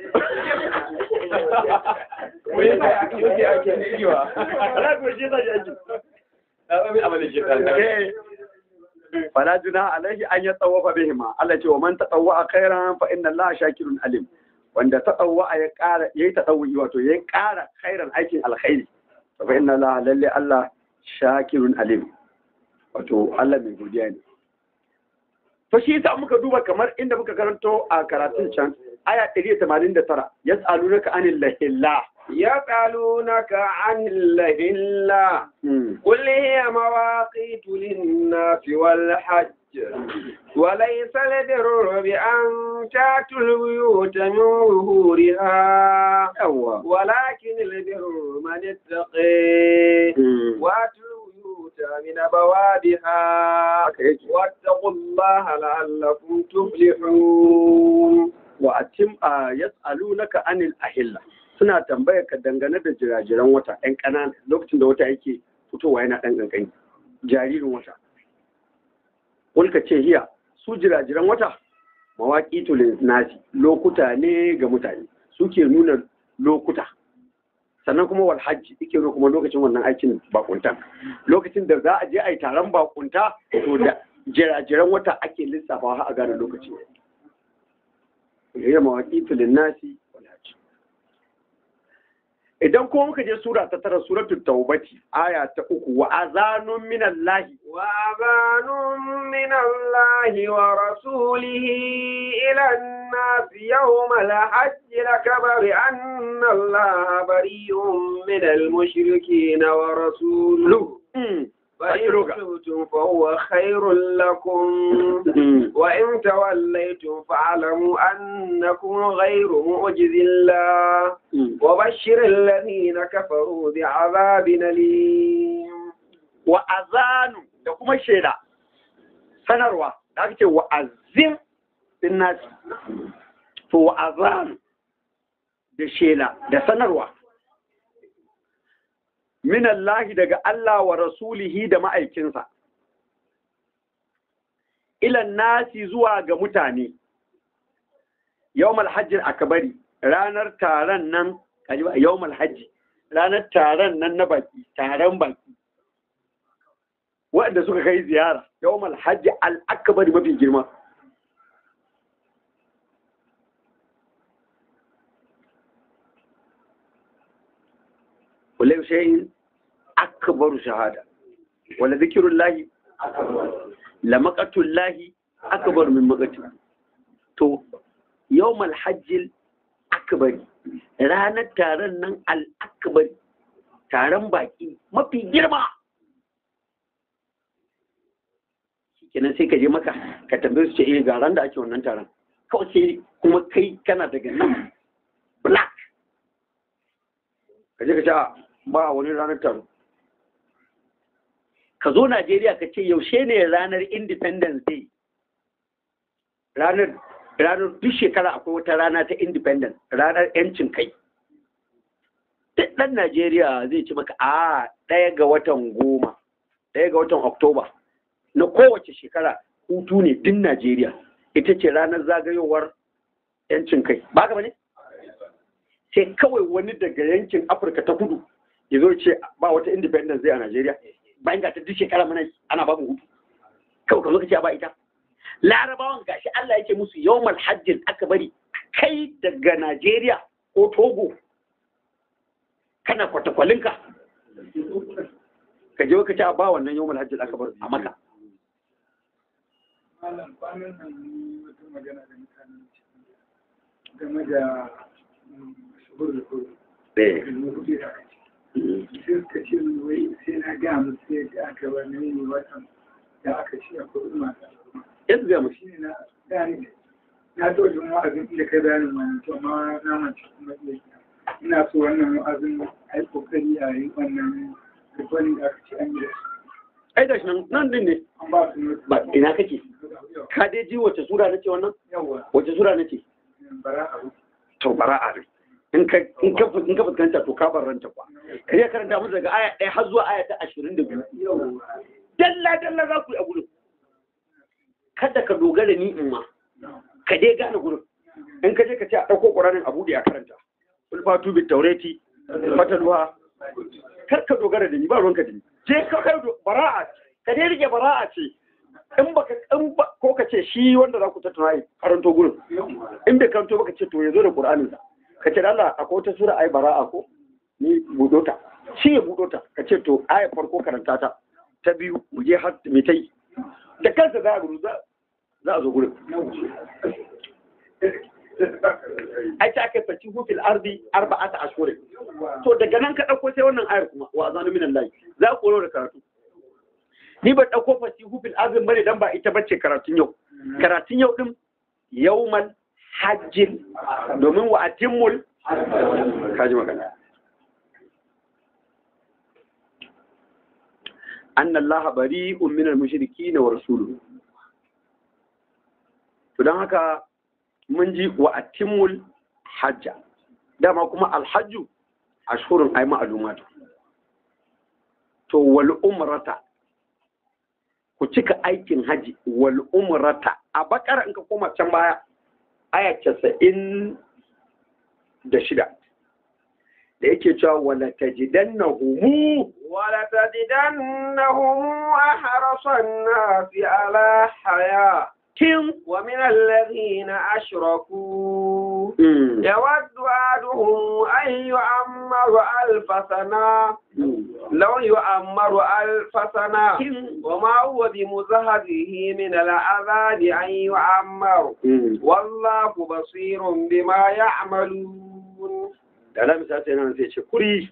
Alaƙa shi zai aiki. fala juna alaihi an ya tsawafa bihima Allah ce wa man tatawwa khairan fa inna Allah shakirun alim wanda tatawwa ya ƙara yayi tatawwi wato yayi ƙara khairan aikin alkhairi fa inna Allah lalle Allah shakirun alim wato Allah mai godiya ne to shi yasa muka duba kamar inda muka karanto a karatun can aya 189 yas'alunaka anil lahillah يسألونك عن الهلة قل هي مواقيت للناس والحج وليس البر بأن تأتوا البيوت من ظهورها ولكن البر من اتقي وأتوا البيوت من أبوابها واتقوا الله لعلكم تفلحون وأتم يسألونك عن الأهلة suna tambayar ka dangane da jirajiran wata ɗan ƙanana lokacin da wata yake fitowa yana ɗan ƙanƙani jaririn wata Kulka ce hiya su jirajiran wata mawaƙi tulin nasi lokuta ne ga mutane suke nuna lokuta sannan kuma wal hajji yake nuna kuma lokacin wannan aikin bakunta lokacin da za a je a yi taron bakunta to da jirajiran wata ake lissafawa har a gane lokaci hiya mawaƙi tulin nasi wal hajji idan kuma muka je sura ta tara suratul taubati aya ta uku wa azanun minallahi wa azanun minallahi wa rasulihi ila an-nas yawm al-hajj al-akbar anna allaha bari'un min al-mushrikeen wa rasuluhu فإن تبتم فهو خير لكم وإن توليتم فاعلموا أنكم غير معجز الله وبشر الذين كفروا بعذاب أليم وأذان da kuma shaida sanarwa da ake ce wa'azin din nasi to wa'azan da shela da sanarwa minallahi daga Allah wa rasulihi da ma'aikinsa, ilan nasi zuwa ga mutane, yau malhajjin akabari ranar taron nan, yau malhajji, ranar taron nan na baki, taron baki, waɗanda suka kai ziyara, yau malhajji al'akabari mafi girma. Kulai shayin akbaru shahada wala zikirun lahi la makatun lahi akbar min makatun to yawmal hajjil akbari ranar taron nan al-akbari taron baki mafi girma kenan sai ka je maka ka tambaye su ce eh ga ran da ake wannan taron kawai sai kuma kai kana daga nan black ka je ka ce ba wani ranar taro ka zo Najeriya ka ce yaushe ne ranar Independence Day ranar ranar duk shekara akwai wata rana ta Independence ranar yancin kai duk ɗan Najeriya zai ci maka a ɗaya ga watan goma ɗaya ga watan Oktoba na kowace shekara hutu ne din Najeriya ita ce ranar zagayowar yancin kai ba ka ne sai kawai wani daga yankin Afirka ta kudu ya zo ce ba wata independence zai a Najeriya bayan ga ta duk shekara mana ana ba mu hutu kawai ka zo ka ce ba ita larabawan gashi Allah yake musu yawmal hajjin aka bari kai daga Najeriya ko Togo kana kwatakwalinka ka je ka ce ba wannan yawmal hajjin aka bari a maka malam kwanan nan ni wata magana da mutanen game da shuhur da kuro eh da kuke da aka ce sai suka ce min wai sai na ga musu yadda aka wani ne watan da aka ce a kudu masu yanzu zai mushi shi ne na gani na to jin wa'azin inda kai bayanin wani to amma na mace kuma iya ina so wannan wa'azin a yi kokari a yi wannan ribonin da aka ce an yi da su ai da shi nan nan din ne an ba su mutu ba ina kake ka dai ji wace sura nace wannan yawa wace sura nace bara a to bara'a ne in ka in ka in ka fuskanta to ka barranta kwa kai karanta musu daga aya 1 har zuwa aya ta 22 yawa dalla dalla za ku yi a gurin kada ka dogara ni in ma ka dai gane gurin in ka je ka ce a ɗauko ƙuranin a buɗe a karanta ulfatu bit taurati fatalwa kar ka dogara da ni ba ruwanka da ni je ka kai do- bara'a ka dai rike bara'a ce in baka in ba ko ka ce shi wanda za ku tattauna yi karanto gurin in bai karanto baka ce to ya zo da ƙur'anin sa ka ce da Allah akwai wata sura ai bara'a ko ni buɗo ta shi ya buɗo ta ka ce to aya farko karanta ta ta biyu mu je har me ta yi da kansa za a gudu za za a zo gurin ai ta aka faci hufil ardi arba'ata ashhurin to daga nan ka dauko sai wannan ayar kuma wa azanu minan lahi za ku da karatu ni ba dauko faci hufil ardi bane dan ba ita bace karatun yau karatun yau din yawmal hajjin domin wa atimmul kaji magana anna allaha bari'un minal mushrikeen wa rasuluhu to don haka mun ji wa atimul hajja dama kuma alhajju ashhurun ay ma'lumatu to wal umrata ku cika aikin haji wal umrata a bakara in ka koma can baya aya 90 da shida da yake cewa wala tajidannahumu ولتجدنهم أحرص الناس على حياة tin ومن الذين أشركوا mm, يود أحدهم أن يعمر ألف سنة لو يعمر ألف سنة tin وما هو بمزهده من العذاب أن يعمر mm. والله بصير بما يعملون da alamu sa sai nan sai ce kuri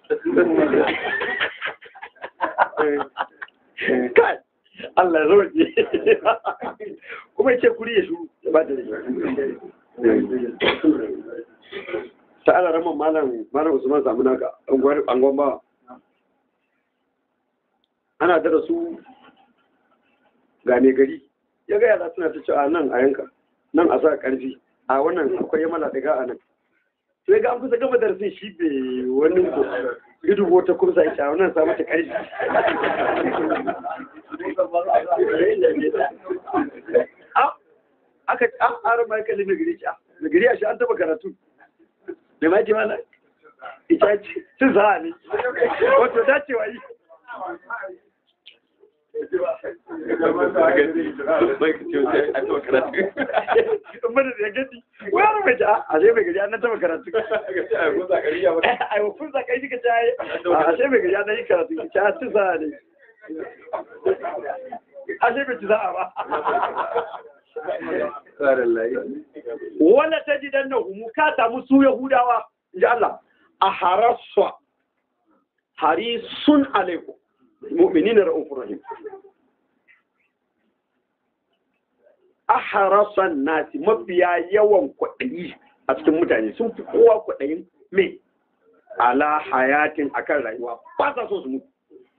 kai Allah ya roƙe kuma ya ce kuri ya shuru ya ba da ta ala raman malam malam usman samu naka angon ba ana da su ga mai gari ya ga yara suna ta cewa nan a yanka nan a sa karfi a wannan akwai yamala daga a nan sai ga an kusa gama darasin shi bai wani ko idu wata kursa ya cewa nan sa mata karfi Ah, aka an ara mai kalli mai gari a mai gari a shi an taba karatu da ma ji mana ita ce cin sa'a ne wato dacewa yi in bada da gadi wani mai ja a sai mai gari an taba karatu ai wa kun zakai dika ta yi a sai mai gari an yi karatu ta cin sa'a ne a sai bai ci sa'a ba wala ta ji dan humu ka samu su yahudawa in ji Allah a haraswa harisun alaikum mu'minina ra'ufur rahim a harasan nasi mafiya yawan kwaɗayi a cikin mutane sun fi kowa kwaɗayin me ala hayatin akan rayuwa ba sa so su mutu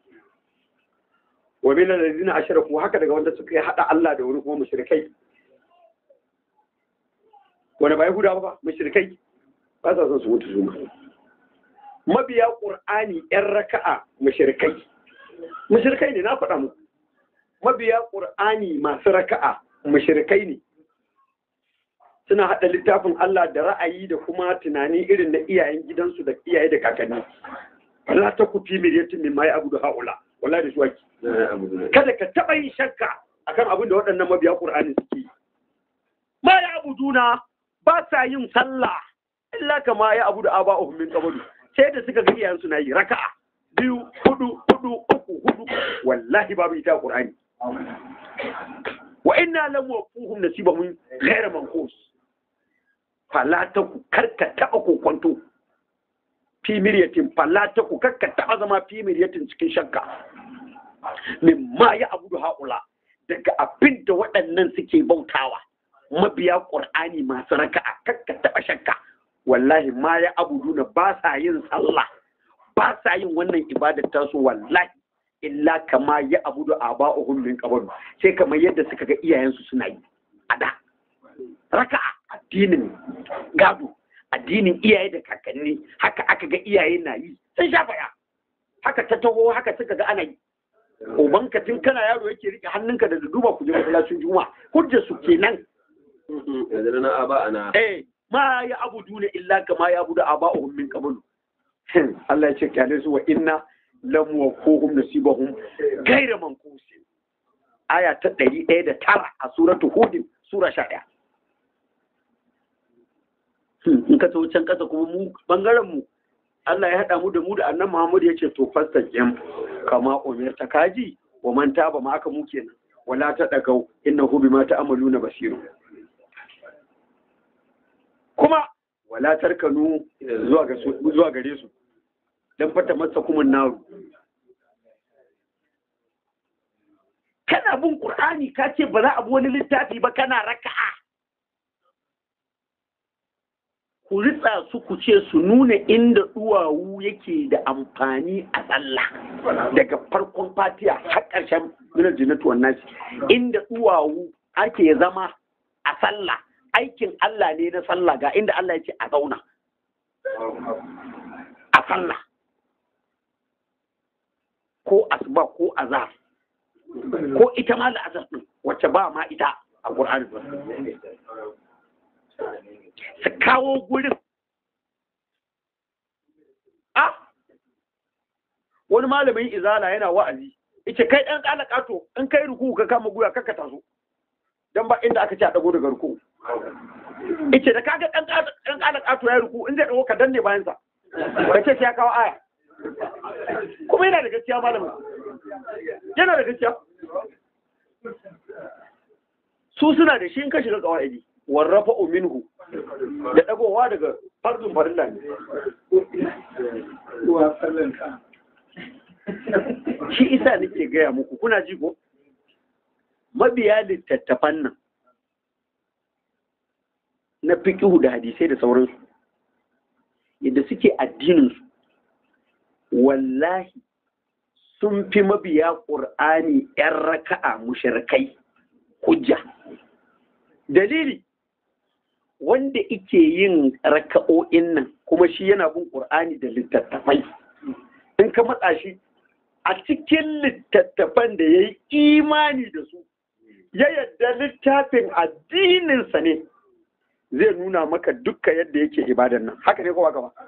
wa min alladhina ashraku haka daga wanda suka yi hada Allah da wani kuma mushrikai wanda ba Yahuda ba mushrikai ba sa son su mutu su ma mabiya Qur'ani yan raka'a mushrikai mushrikai ne na faɗa muku mabiya Qur'ani masu raka'a mushrikai ne suna hada littafin Allah da ra'ayi da kuma tunani irin na iyayen gidansu da iyaye da kakanni Allah ta kufi miliyatin min mai abu da haula wallahi da shuwaki kada ka taɓa yin shakka akan abin da waɗannan mabiya ƙur'ani suke yi. Ma ya abu duna ba sa yin sallah illa kama ya abu da aba min qablu sai da suka ga iyayensu na yi raka'a biyu hudu hudu uku hudu wallahi babu ita a ƙur'ani wa inna lam wafuhum nasibahum ghayra manqus fala ta ku karka taɓa kokonto fi miryatin fala ta ku karka taɓa zama fi miryatin cikin shakka min ma ya abu da haƙula daga abin da waɗannan suke bautawa mabiya ƙur'ani masu raka'a kakka taɓa shakka wallahi ma ya abuduna ba sa yin sallah ba sa yin wannan ibadar tasu wallahi illa kama ya abudu aba'uhum min qabl sai kamar yadda suka ga iyayensu suna yi a da raka'a addinin gado addinin iyaye da kakanni haka aka ga iyaye na yi sun sha faya haka ta taho haka suka ga ana yi ubanka tun kana yaro yake rike hannunka da duba ku je masallacin juma'a hujjar su kenan yanzu na aba ana eh ma ya abudu ne illa kama ya abudu aba'uhum min qabl Allah ya ce kyale su wa inna lam waquhum nasibahum ghayra manqusin aya ta 109 a suratu hud sura 11 in ka tawo can kasa kuma mu bangaren mu Allah ya haɗa mu da mu da annan Muhammad ya ce to fasta jam kama umirta kaji wa man taba ma aka mu kenan wala ta dagau innahu bima ta'maluna basiru kuma wala tarkanu zuwa ga su zuwa gare su dan fata masa kuma naru kana bin Qur'ani ka ce ba za a bi wani littafi ba kana raka'a ku ritsa su ku ce su nuna inda duwawu yake da amfani a sallah daga farkon fatiya har ƙarshen minar jinnatu wannan inda duwawu ake zama a sallah aikin Allah ne na sallah ga inda Allah ya ce a zauna a sallah ko asuba ko azhar ko ita ma da azhar din wacce ba ma ita a Qur'ani su kawo gurin a wani malamin izala yana wa'azi ita kai ɗan ƙala ƙato in kai ruku ka kama guya kakka taso don ba inda aka ce a ɗago daga ruku ita da kaga ɗan ƙala ƙato ya ruku in zai ɗago ka danne bayansa ka ce ya kawo aya kuma yana da gaskiya malamin yana da gaskiya su suna da shi in ka shiga kawai warrafa minhu da dagowa daga farzun farilla ne Ruwa sallan ka. shi isa nake gaya muku kuna ji ko mabiya littattafan nan na fiƙihu da hadisai da sauransu yadda suke addininsu wallahi sun fi mabiya ƙur'ani 'yan raka'a mushrikai hujja dalili wanda ike yin raka'o'in nan kuma shi yana bin ƙur'ani da littattafai in ka matsa shi a cikin littattafan da ya yi imani da su ya yadda littafin addininsa ne zai nuna maka dukka yadda yake ibadan nan haka ne kowa gaba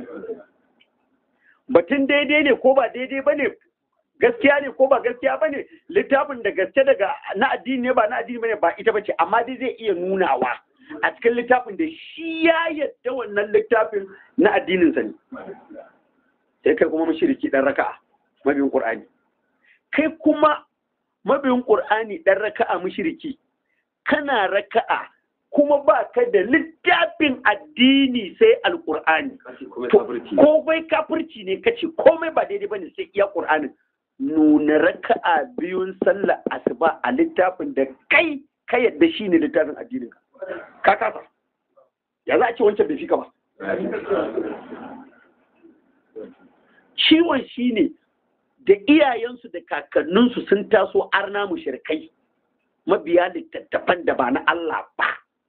batun daidai ne ko ba daidai ba ne gaskiya ne ko ba gaskiya ba ne littafin da gaske daga na addini ne ba na addini ba ne ba ita ba ce amma dai zai iya nunawa a cikin littafin da shi ya yadda wannan littafin na addininsa ne sai kai kuma mashiriki ɗan raka'a mabiyin ƙur'ani kai kuma mabiyin ƙur'ani ɗan raka'a mashiriki kana raka'a kuma ba ka da littafin addini sai alƙur'ani ko bai kafirci ne kace komai ba daidai bane sai iya ƙur'anin nuna raka'a biyun sallah asuba a littafin da kai ka yadda shi ne littafin addinin ka kasa ya za a ce wancan bai fi ka ba ciwon shi ne da iyayensu da kakanninsu sun taso arna mushrikai mabiya littattafan da ba na Allah ba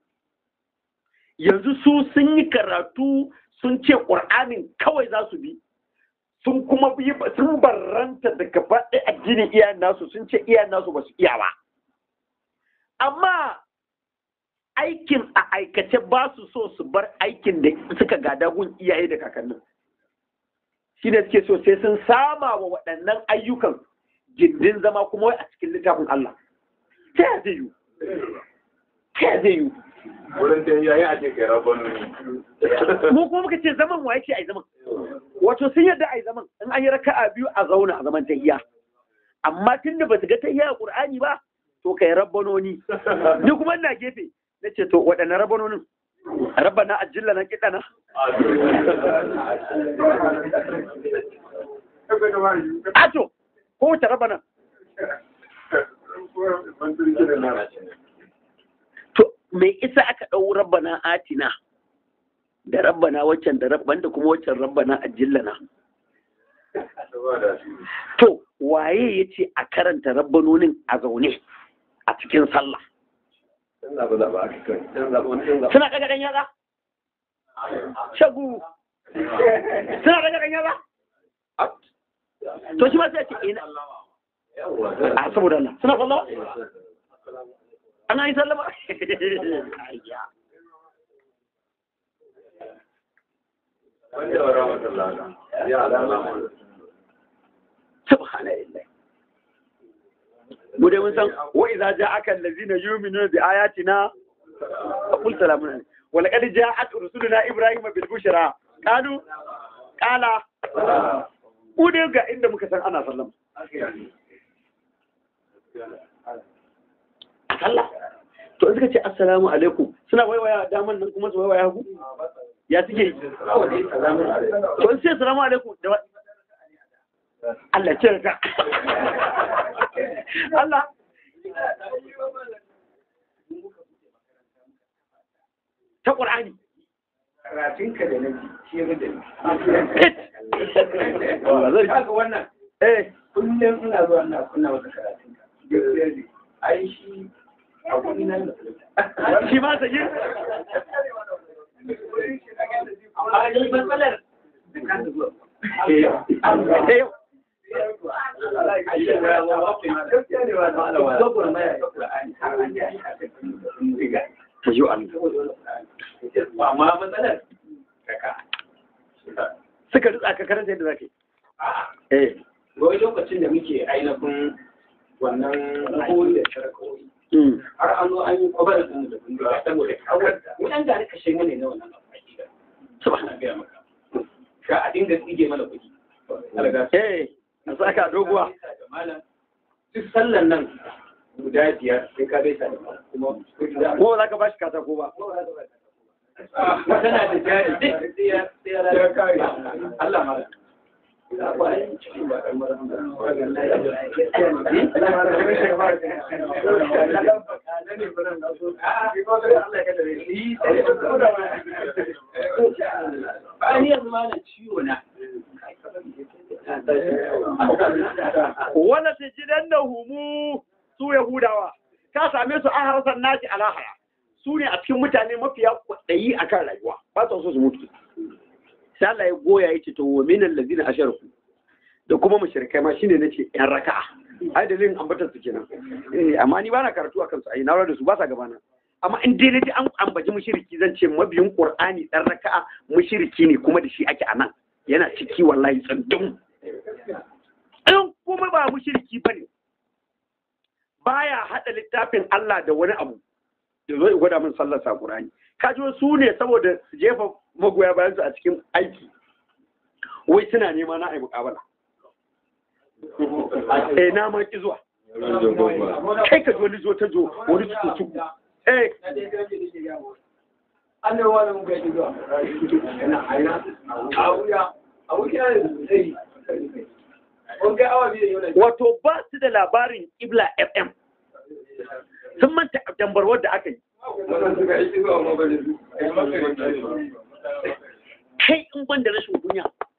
yanzu su sun yi karatu sun ce ƙur'anin kawai za su bi sun kuma yi sun barranta daga faɗi addinin iyayen nasu sun ce iyayen nasu ba su iya ba amma aikin a aikace ba su so su bar aikin da suka gada gun iyaye da kakannin shi ne suke so sai sun sama wa waɗannan ayyukan gindin zama kuma wai a cikin littafin Allah ta ya zai yi ta ya zai yi wurin da yayi a cikin rabon mu kuma muka ce zaman wa yake ai zaman wato sun yadda ai zaman in an yi raka'a biyu a zauna a zaman tahiyya amma tun da ba su ga tahiyya a Qur'ani ba to kai rabbanoni ni kuma ina gefe nace to waɗanne rabbanonin rabbana ajilla na kidana ato ko wace rabbana to me isa aka ɗau rabbana atina da rabbana waccan da rabban da kuma waccan rabbana ajillana to waye ya ce a karanta rabbanonin a zaune a cikin sallah suna ɗaga ɗan yaza shagu suna ɗaga ɗan yaza to shi ma sai ce ina a saboda Allah suna sallama ana yi sallama subhanallah mu dai mun san wa idza ja'aka allazina yu'minuna bi ayatina faqul salamun alaykum wa laqad ja'at rusuluna ibrahima bil bushra qalu qala mu dai ga inda muka san ana sallama Allah to suka ce assalamu alaikum suna waiwaya daman nan kuma su waiwaya hagu ya suke yi to in sai assalamu alaikum da Allah ce ka Allah ta Qur'ani karatunka da na ji shi ya da Allah Kaga wannan eh kullum ina zuwa ina kunna masa karatunka. Gaskiya ne. Ai shi a kuɗi na shi ma ta yi Amma ni matsalar da kan zuwa. eh ta yi Allah amma matsalar kaka suka rutsa ka karanta yadda zaka yi eh wai lokacin da muke ainihin wannan koyi da shirkoyi mm har an zo an yi kwabar da da bindiga saboda kawar da mu dan gani kashe mana na wannan abu hakika subhana ga maka ka a dinga tsige mana kuɗi alga eh a saka doguwa malam duk sallan nan guda biyar sai ka gaisa da malam kuma kuɗi da ko ba za ka bashi katako ba tana da jari duk sai ya sai ya kare Allah malam Bayan yanzu malam ciwo na. wala ta gidan da humu su yahudawa ka same su an harsan naki a lahara su ne a cikin mutane mafiya kwaɗayi a kan rayuwa ba su so su mutu sai Allah ya goya ya ce to wa minan lazina asharku da kuma mushrikai ma shine nace yan raka'a ai dalilin ambatar su kenan eh amma ni bana karatu akan su ai na da su ba sa gabana amma in dai naji an ambaci mushriki zan ce mabiyin qur'ani dan raka'a mushriki ne kuma da shi ake anan yana ciki wallahi tsandum in kuma ba mushriki bane baya hada littafin Allah da wani abu da zo ya gwada min sallar sa qur'ani kaji su ne saboda su jefa magoya bayan su a cikin aiki wai suna nema na ai muƙabala eh na ma ki zuwa kai ka wani zo ta zo wani su tuku eh an da wani muka yi zuwa a wuya a wuya zai kun kai awa biyu da yau wato ba su da labarin ibla fm sun manta dambarwar da aka yi wannan suka yi zuwa mabalin su kai in ban da rashin kunya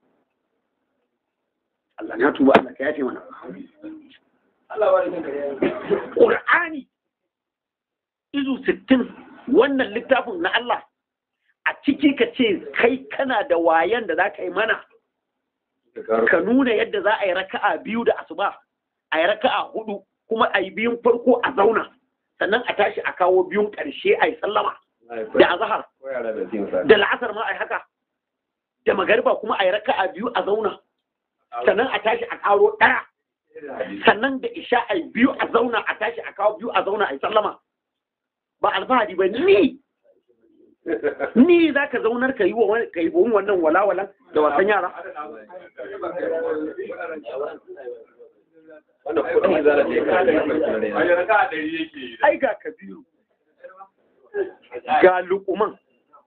Allah na tuba Allah ka yafe mana Allah ba da kare Qur'ani izu 60 wannan littafin na Allah a ciki ka ce kai kana da wayan da za ka yi mana ka nuna yadda za a yi raka'a biyu da asuba a yi raka'a hudu kuma a yi biyun farko a zauna sannan a tashi a kawo biyun ƙarshe a yi sallama da azahar da la'asar ma a yi haka da magariba kuma a yi raka'a biyu a zauna sannan a tashi a karo ɗaya sannan da isha a yi biyu a zauna a tashi a kawo biyu a zauna a yi sallama ba alfahari ba ni ni za ka zaunar ka yi wa wani- ka yi wa wannan walawalan da wasan yara ai ga kabiru ga lukuman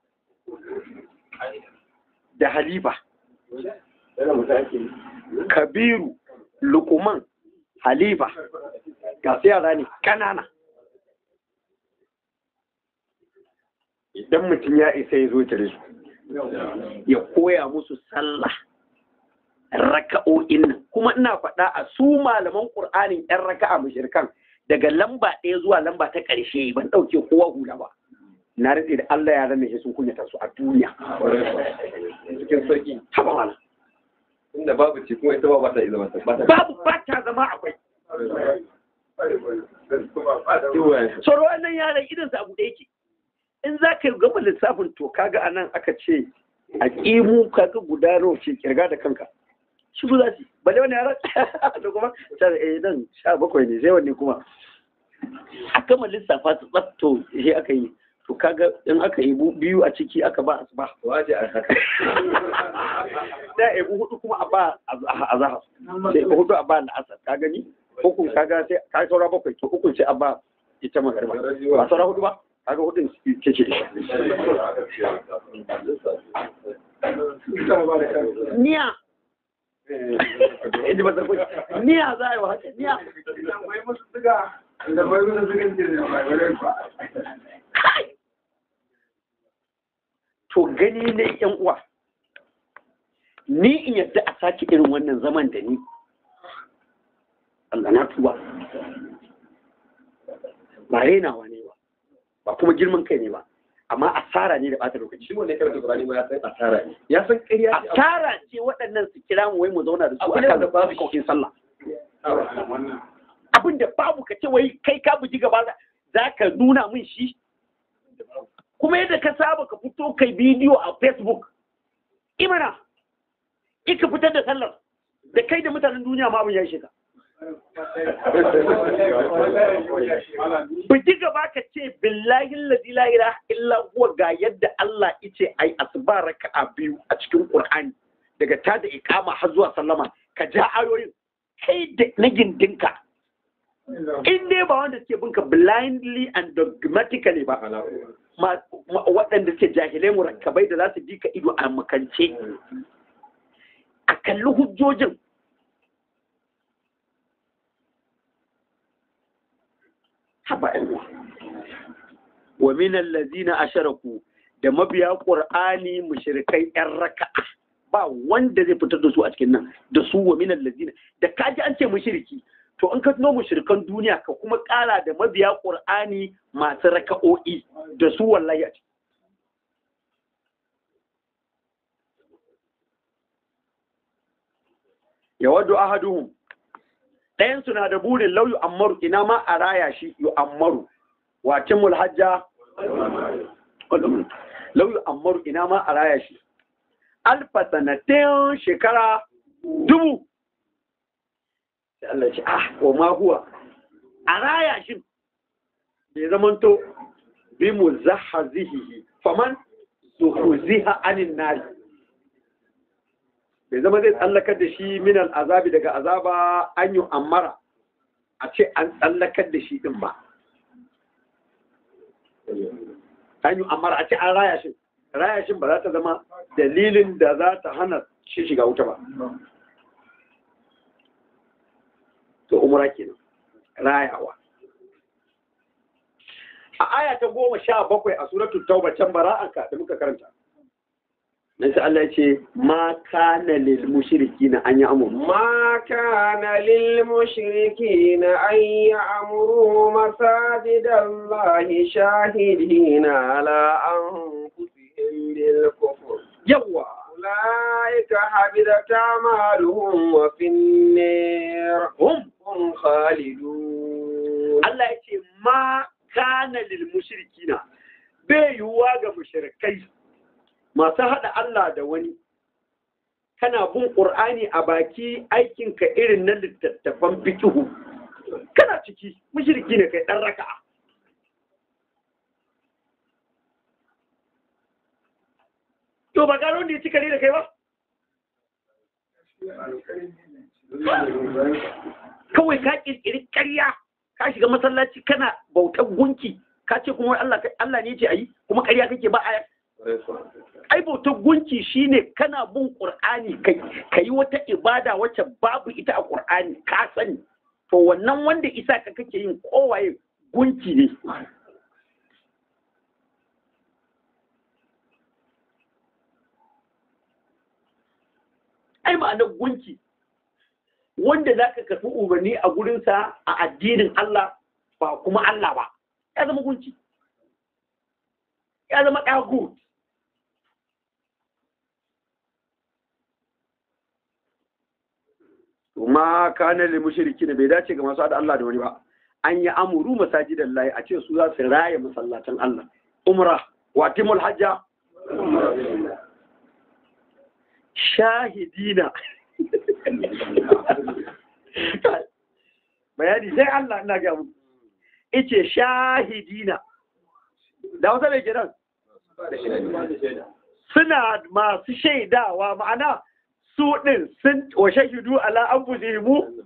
da halifa kabiru lukuman halifa ga su yara ne ƙanana idan mutum ya isa ya zo tare su ya koya musu sallah raka'o'in nan kuma ina faɗa a su malaman ƙur'anin 'yan raka'a mushrikan daga lamba ɗaya zuwa lamba ta ƙarshe ban ɗauke kowa hula ba na rantse da Allah ya rame sun kunyata su a duniya cikin sauki haba mana inda babu ce kuma ita ba ba ta iya zama ta ba ta babu ba ta zama akwai tsoro wannan yaran idan sa abu da yake in za ka gama lissafin to kaga anan aka ce a ƙimu kaga guda nawa ce kirga da kanka shi ku za su bale wani yaran da kuma ta eh nan sha bakwai ne sai wanne kuma a gama lissafa su tsafto shi aka yi to kaga in aka yi biyu a ciki aka ba asuba waje a haka da a yi hudu kuma a ba a zahar sai hudu a ba na asar ka gani hukun kaga sai ka saura bakwai to hukun sai a ba ita magarba ba saura hudu ba kaga hudun ce ce niya inda ba zarfi niya za a yi wa haka niya kai to gani ne yan uwa ni in yadda a sake irin wannan zaman da ni Allah na tuba ba renawa ne ba ba kuma girman kai ne ba amma asara ne da ɓata lokaci shi ne karanta Qur'ani ma ya san asara ne ya san ƙarya ce asara ce waɗannan su kira mu wai mu zauna da su Abu ne akan da babu shi. kokin sallah abin da babu ka ce wai kai ka buji gaba za- za ka nuna min shi kuma yadda ka saba ka fito kai bidiyo a facebook imana ika fitar da sallar da kai da mutanen duniya ma abin ya shiga buji gaba ka ce billahi allazi la ilaha illa huwa ga yadda Allah yace ai asba raka'a biyu a cikin Qur'ani daga ta da iqama har zuwa sallama ka ja ayoyin kai da na gindinka in dai ba wanda suke binka blindly and dogmatically ba ma- ma- waɗanda suke jahilai murakkabai da za su bi ka ido a makance a kalli hujjojin haba yan uwa wa min allazina asharaku da mabiya qur'ani mushrikai yan raka'a ba wanda zai fitar da su a cikin nan da su wa min allazina da kaji an ce mushriki to in ka tuno mushrikan duniya ka kuma kara da mabiya qur'ani masu raka'o'i da su wallahi a ciki yawaddu ahaduhum ɗayan su na da burin lau yu'ammaru ina ma a raya shi yu'ammaru wa timul hajja lau yu'ammaru ina ma a raya shi alfa sanatin shekara dubu sai Allah ya ce ah wa ma huwa a raya shi bai zamanto bi muzahhazihi faman zuhuziha anin nari bai zama zai tsallakar da shi minal azabi daga azaba an yi ammara a ce an tsallakar da shi din ba an yi ammara a ce an raya shi raya shi ba za ta zama dalilin da za ta hana shi shiga wuta ba to umra kenan rayawa a aya ta goma sha bakwai a suratul tauba can bara'anka da muka karanta nan sai Allah ya ce ma kana lil mushrikina an yi amuru ما كان للمشركين أن يعمروا مساجد الله شاهدين على أنفسهم بالكفر yawa أولئك حبطت أعمالهم وفي النار hum هم خالدون Allah ya ce ma kana lil mushrikina bai yiwuwa ga mushrikai masu haɗa Allah da wani kana bin ƙur'ani a baki aikinka irin na littattafan fikihu kana ciki mushriki ne kai ɗan raka'a to ba gano da ya ci kare da kai ba kawai ka kirkiri ƙarya ka shiga masallaci kana bautar gunki ka ce kuma wai Allah Allah ne ce ayi kuma ƙarya kake ba aya ai bautar gunki shine kana bin Qur'ani kai kai wata ibada wacce babu ita a Qur'ani ka sani to wannan wanda isa ka kake yin kowaye gunki ne ai ma'anar gunki wanda za ka karɓi umarni a gurinsa a addinin Allah ba kuma Allah ba ya zama gunki ya zama ɗagut ma kana lil mushriki bai dace ga masu hada Allah da wani ba an yi amuru masajidan lahi a ce su za su raye masallatan Allah umra wa timul hajja shahidina bayani sai Allah ina ga mu ice shahidina da wata mai kiran suna masu shaidawa ma'ana su ɗin sun wa shahidu ala anfusihim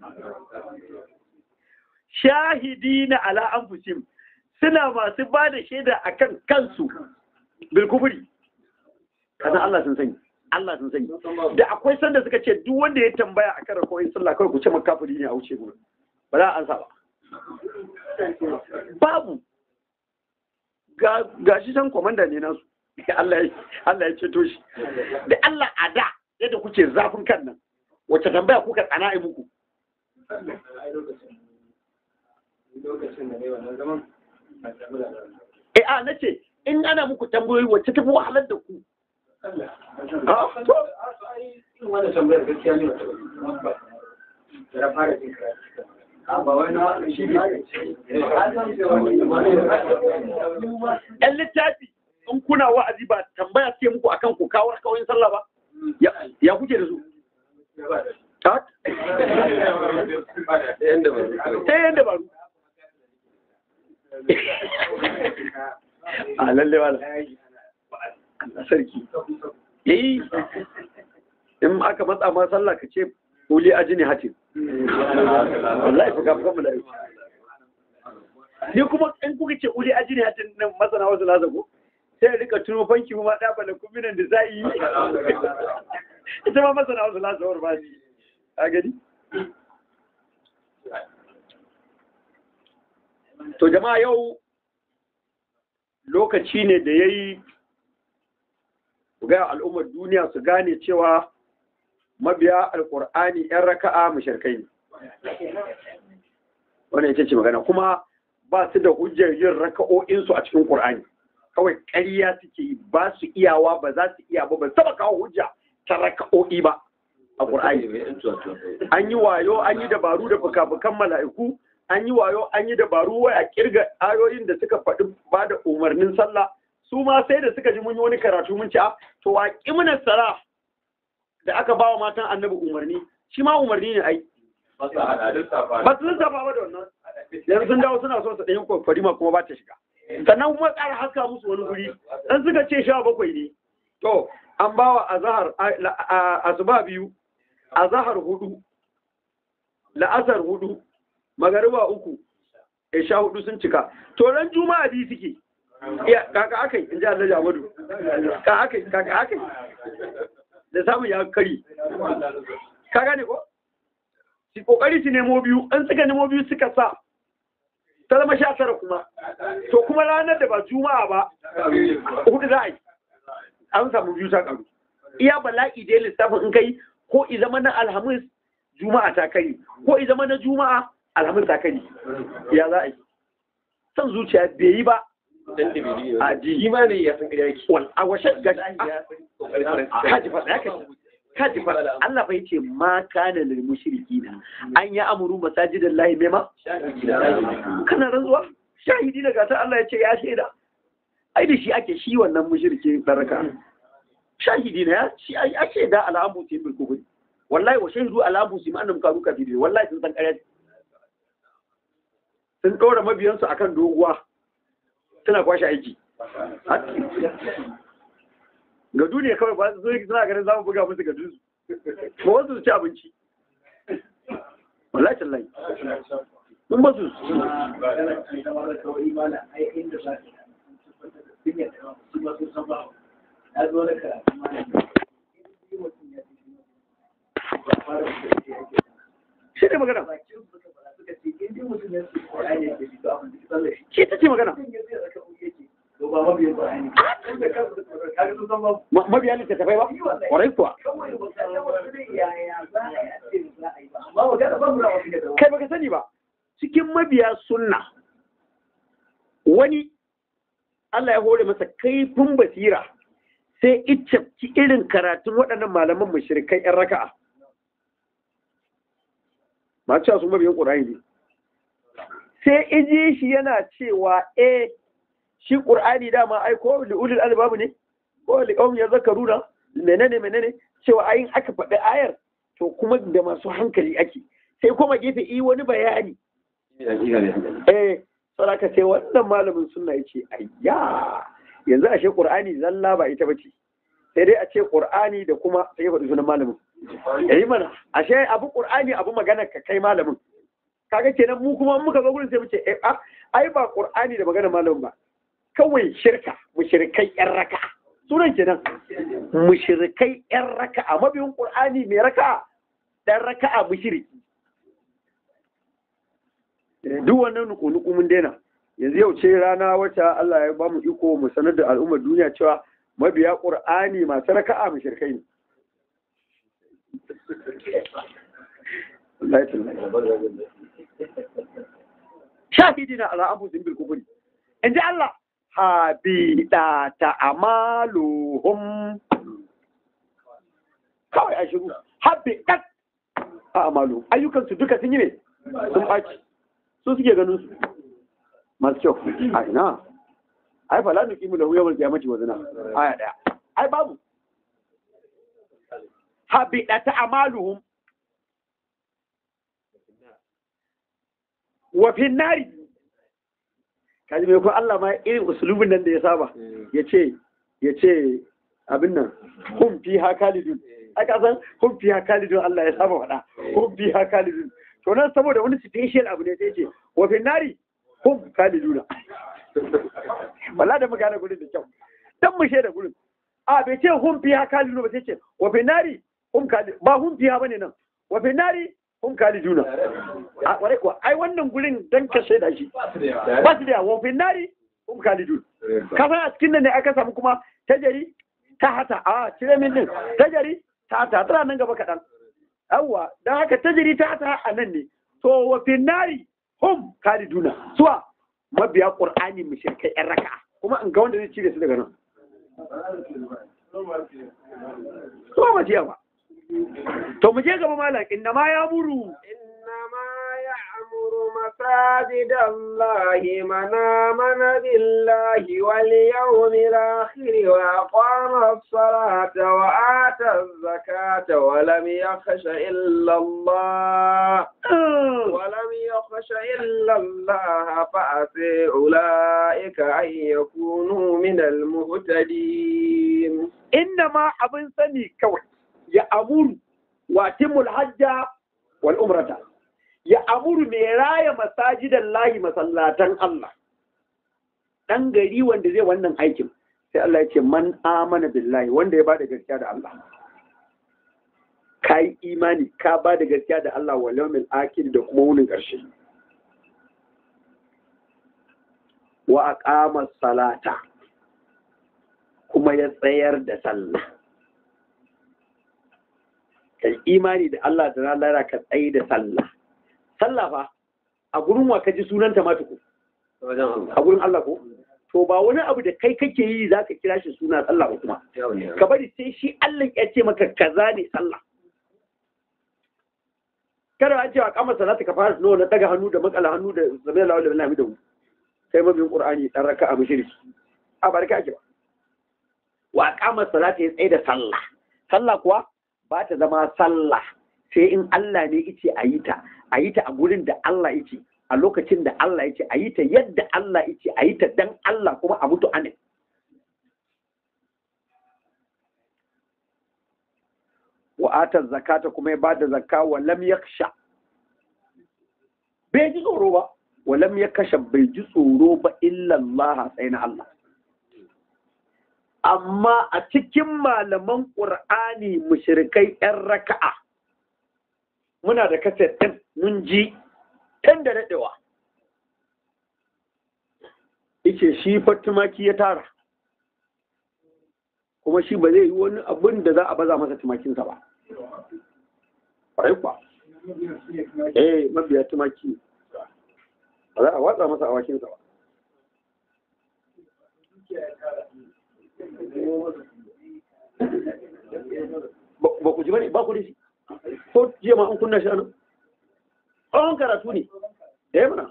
shahidina ala anfusihim suna masu ba da shaida akan kansu bil kufri kana Allah sun sani Allah sun sani da akwai sanda suka ce duk wanda ya tambaya akan rakoyin sallah kawai ku ce makafiri ne a wuce gurin ba za a ansa ba babu ga ga shi san komanda ne nasu Allah ya Allah ya ceto shi da Allah a da yadda kuke zafin kan nan wacce tambaya kuka tsana ai muku eh a nace in ana muku tambayoyi wacce tafi wahalar da ku Ah, to, ‘yan littafi in kuna wa'azi ba tambaya suke muku akan ku kawo kawai sallah ba Ya- ya kuke da su ta Yanda ba su kawai. ta yin dabaru a lalle wala sarki yi in aka matsa ma sallah ka ce kuli aji ne hatin wallahi fuka fuka mu da yau ni kuma in kuka ce uli aji ne hatin nan masana wasu lazago sai ya rika tuno fanki ma da bala kuminan da zai yi ita ma masana wasu lazawar ba shi a gani to jama'a yau lokaci ne da ya yi ga al'ummar duniya su gane cewa mabiya alkur'ani 'yan raka'a mashirkai ne wannan ita ce magana kuma ba su da hujjar yin raka'o'insu a cikin ƙur'ani kawai ƙarya suke yi ba su iyawa ba za su iya ba ba su taɓa kawo hujja ta raka'o'i ba a ƙur'ani an yi wayo an yi dabaru da fuka-fukan mala'iku an yi wayo an yi dabaru wai a kirga ayoyin da suka faɗi ba da umarnin sallah su ma sai da suka ji mun yi wani karatu mun ci a to wa kimna sala da aka ba wa matan annabi umarni shi ma umarni ne ai ba su lissafa ba da wannan yanzu sun dawo suna so su ɗanyi kwakwari ma kuma ba ta shiga sannan kuma ƙara haska musu wani guri dan suka ce sha bakwai ne to an ba wa azahar asuba biyu azahar hudu la'asar hudu magariba uku isha hudu sun cika to ran juma'a biyu suke iya kaka akai in ji Allah Jamadu ka akai kaka akai da samun ya kari ka gane ko su kokari su nemo biyu an suka nemo biyu suka sa ta zama sha tara kuma to kuma ranar da ba juma'a ba hudu za a yi an samu biyu ta karu iya bala'i dai lissafin in kai ko i zama na alhamis juma'a ta kai ko i zama na juma'a alhamis ta kai ya za a yi son zuciya bai yi ba a ji Imani ya san ƙarya yake. wal a washe ga Ƙoƙarin kaji faɗa ya kaji kaji faɗa Allah bai ce ma kana lil mushrikina an ya amuru masajidan lahi mema kana rantsuwa shahidi daga ta Allah ya ce ya shaida ai da shi ake shi wannan mushriki baraka shahidi ne ya shi ai ya shaida al'amu sai bil kufri wallahi wa shahidu al'amu sai annam karu kafiri wallahi sun san ƙarya sun ɗora mabiyansu akan doguwa suna kwashe aiki ga duniya kawai ba su zo suna ganin za mu buga musu ga dusu ba wasu su ci abinci wallahi tallahi mun ba su shi ne magana in dai mutum ya ce Qur'ani yake bi to abin da sallah shi shi ta ce magana mutum ya ce raka uku yake to ba mabiyin Qur'ani inda kansu da Qur'ani kaga sun san ba Ma- mabiya littattafai ba kwarai kuwa kawai ba ka san wasu ne yaya za a yi a ce za a yi ba amma magana ba mu na wasu da kai baka sani ba cikin mabiya sunna wani Allah ya hore masa kaifin basira sai iccafci irin karatun waɗannan malaman mushrikai yan raka'a ma cewa su mabiyan ƙur'ani ne sai iji shi yana cewa eh shi ƙur'ani dama ai ko li'ulil albabu ne ko li'um ya zakaruna menene menene cewa ayin aka faɗi ayar to kuma da masu hankali ake sai kuma gefe yi wani bayani eh saraka sai wannan malamin sunna yace ayya yanzu ashe qur'ani zalla ba ita bace sai dai a ce qur'ani da kuma sai faɗi sunan malamin yayi mana ashe abu qur'ani abu magana ka kai malamin kaga kenan mu kuma in muka zo gurin sai mu ce eh ah, ai ba qur'ani da magana malamin ba kawai shirka mushrikai yan raka sunan kenan mushrikai yan raka a mabiyin qur'ani mai raka dan raka'a mushriki duk wannan nuku-nuku mun daina yanzu yau ce rana wata Allah ya ba mu iko mu sanar da al'ummar duniya cewa mabiya ƙur'ani masu raka'a mu shirkai ne Wallahi tallahi. shahidina ala anfusihim bil kufri in ji Allah habida ta amaluhum kawai a shiru habidat a amalu ayyukansu duka sun yi ne sun ɓaci su suke ganin su masu kyau a ina ai fa la nuqimu lahu yawmal qiyamati wazna aya daya ai babu habidata amaluhum wa fi nari kaji mai ko Allah ma irin usulubin nan da ya saba yace yace abin nan hum fiha khalidun ai ka san hum fiha khalidun Allah ya saba faɗa hum fiha khalidun to nan saboda wani special abu ne sai ce wa fi nari hum khaliduna wala da magana gurin da kyau dan mu da gurin a bai ce hum fiha khaliduna ba sai ce wa fi nari hum khalid ba hum fiha bane nan wa fi nari hum khaliduna a kware kuwa ai wannan gurin dan ka shaida shi ba su da wa fi nari hum khalidun ka san a cikin nan ne aka samu kuma tajari ta hata a cire min din tajari ta hata tana nan gaba kaɗan yawwa don haka tajiri ta hata a nan ne to wa finnari hum kaliduna suwa mabiya qur'ani mushrikai yan raka kuma in ga wanda zai cire su daga nan to ba jiya ba to mu je gaba malam inna ma ya muru إنما يعمر مساجد الله من آمن بالله واليوم الآخر وأقام الصلاة وآتى الزكاة ولم يخش إلا الله ولم يخش إلا الله فأسي أولئك أن يكونوا من المهتدين inna ma abin sani kawai ya amuru wa timul hajja wal umrata ya amuru mai raya masajidan lahi masallatan Allah dan gari wanda zai wannan aikin sai Allah ya ce man amana billahi wanda ya bada gaskiya da Allah kai imani ka bada gaskiya da Allah wal yawmil akhir da kuma wunin karshe wa aqama salata kuma ya tsayar da sallah kai imani da Allah da ranar ka tsaye da sallah sallah fa a gurin wa ka ji sunanta ma tuku a gurin Allah ko to ba wani abu da kai kake yi zaka kira shi suna sallah ba kuma ka bari sai shi Allah ya ce maka kaza ne sallah kada a ce a kama salata ka fara nawa na daga hannu da makala hannu da zabi Allah wala billahi da kai mabiyin qur'ani dan raka'a mushriki a barka ake ba wa kama salata ya tsaye da sallah sallah kuwa ba ta zama sallah sai in Allah ne yace a yi ta a yi ta a gurin da Allah yace a lokacin da Allah yace a yi ta yadda Allah yace a yi ta dan Allah kuma a mutu amin wa ata zakata kuma ya bada zakka wa lam yakhsha bai ji tsoro ba wa lam yakhsha bai ji tsoro ba illa Allah sai na Allah amma a cikin malaman ƙur'ani mushrikai 'yan raka'a muna da kaset ɗin mun ji tun da daɗewa ice shi fa tumaki ya tara kuma shi ba zai yi wani abin da za a baza masa tumakinsa ba ƙwarai kuwa eh mabiya tumaki ba za a watsa masa awakinsa ba Ba- ba ku ji bane ba ku da shi ko jiya ma an kunna shi anan tsawon karatu ne eh mana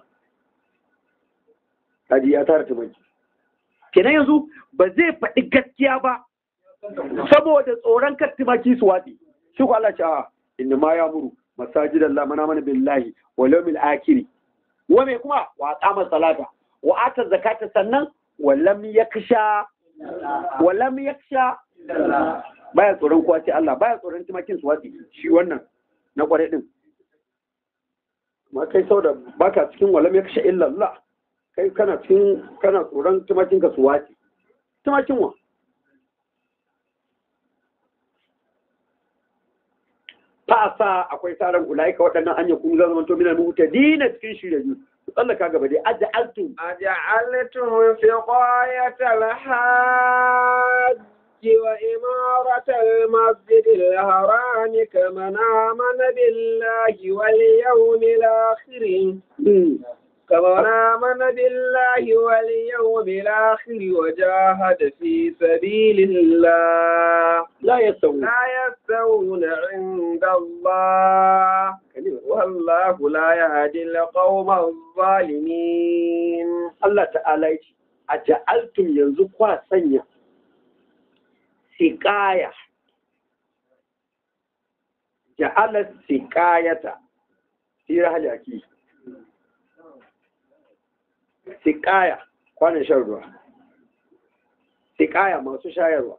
kaji ya tara tumaki kenan yanzu ba zai faɗi gaskiya ba saboda tsoron kar tumaki su watsi shi ko Allah ce a inna ma ya muru masajidan Allah mana mana billahi wal yawmil akhir wa me kuma wa aqama salata wa ata zakata sannan wa lam yaksha wa lam yaksha baya tsoron kowa sai Allah baya tsoron tumakin su watsi shi wannan na kware din ma kai sau da baka cikin wa lam yaksha illa Allah kai kana cikin kana tsoron tumakin ka su watsi tumakin wa fasa akwai tsarin ulaika waɗannan an yakunu zan zamanto minal muhtadina cikin shirye ku tsallaka gaba dai aja'altum أجعلتم سقاية الحاج وإمارة المسجد الحرام كمن آمن بالله واليوم الآخر كمن آمن بالله واليوم الآخر وجاهد في سبيل الله la yasawu لا يستوون عند الله والله لا يهدي القوم الظالمين Allah ta'ala ya ce a ja'altum yanzu kwa sanya siƙaya ja'ala siƙayata sira hajjaki siƙaya kwanan shan ruwa siƙaya masu shayarwa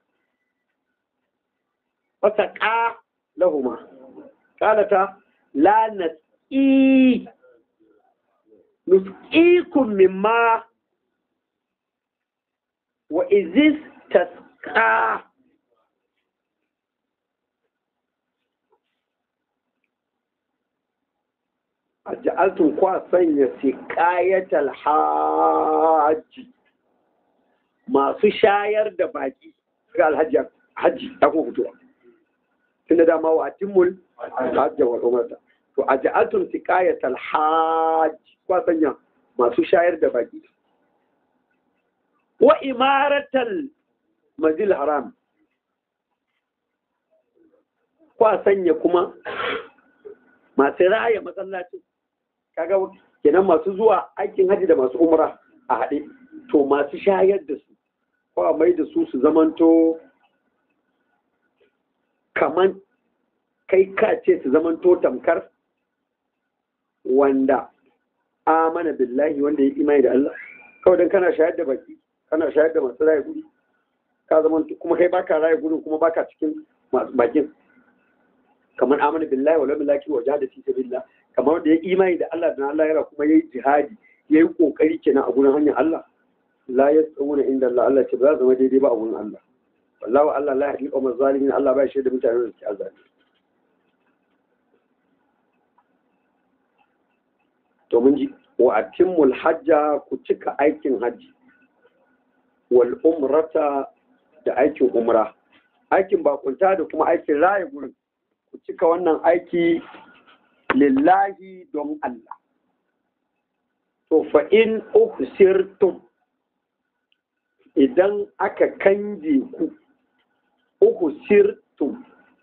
wata ƙa lahuma ƙalata la nas'i nusqikum mimma wa izis tasqa aj'altum kwa sanya siqayatal hajji masu shayar da baki ga alhaji haji ta kuma fitowa tunda dama wa atimul hajji wa umrata to aj'altum siqayatal hajji kwa sanya masu shayar da baki wa imaratal mazil haram kwa sanya kuma masu raya masallacin kaga kenan masu zuwa aikin haji da masu umra a haɗe to masu shayar da su ko a mai da su su zamanto kaman kai ka ce su zamanto tamkar wanda amana billahi wanda ya imani da Allah kawai dan kana shayar da baki kana shayar da masu raya guri ka zama kuma kai baka raya gurin kuma baka cikin masu bakin kamar amana billahi wala billahi wa jahada fi sabilillah kamar da ya imani da Allah da Allah yara kuma yayi jihadi yayi kokari kenan a gurin hanyar Allah la yasawuna inda Allah Allah ce ba za zama daidai ba a gurin Allah wallahu Allah la yahdi qawmal zalimin Allah ba shi da mutanen da suke azali to mun ji wa atimmul hajja ku cika aikin hajji wal umrata da aikin umra aikin bakunta da kuma aikin raya gurin ku cika wannan aiki lillahi don Allah to fa in uhsirtum idan aka kange ku uhsirtum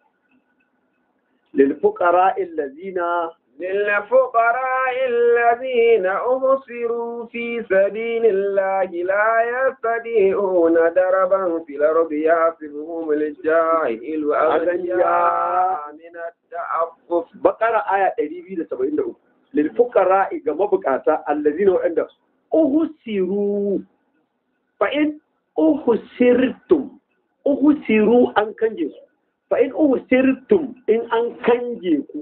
lil fuqara allazina للفقراء الذين أبصروا في سبيل الله لا يستطيعون دربا في الأرض يحسبهم الجاهل أغنياء من التعفف bakara aya 273 lil fuqara ga mabukata allazina wa'anda uhsiru fa in uhsirtum uhsiru an kanje su fa in uhsirtum in an kanje ku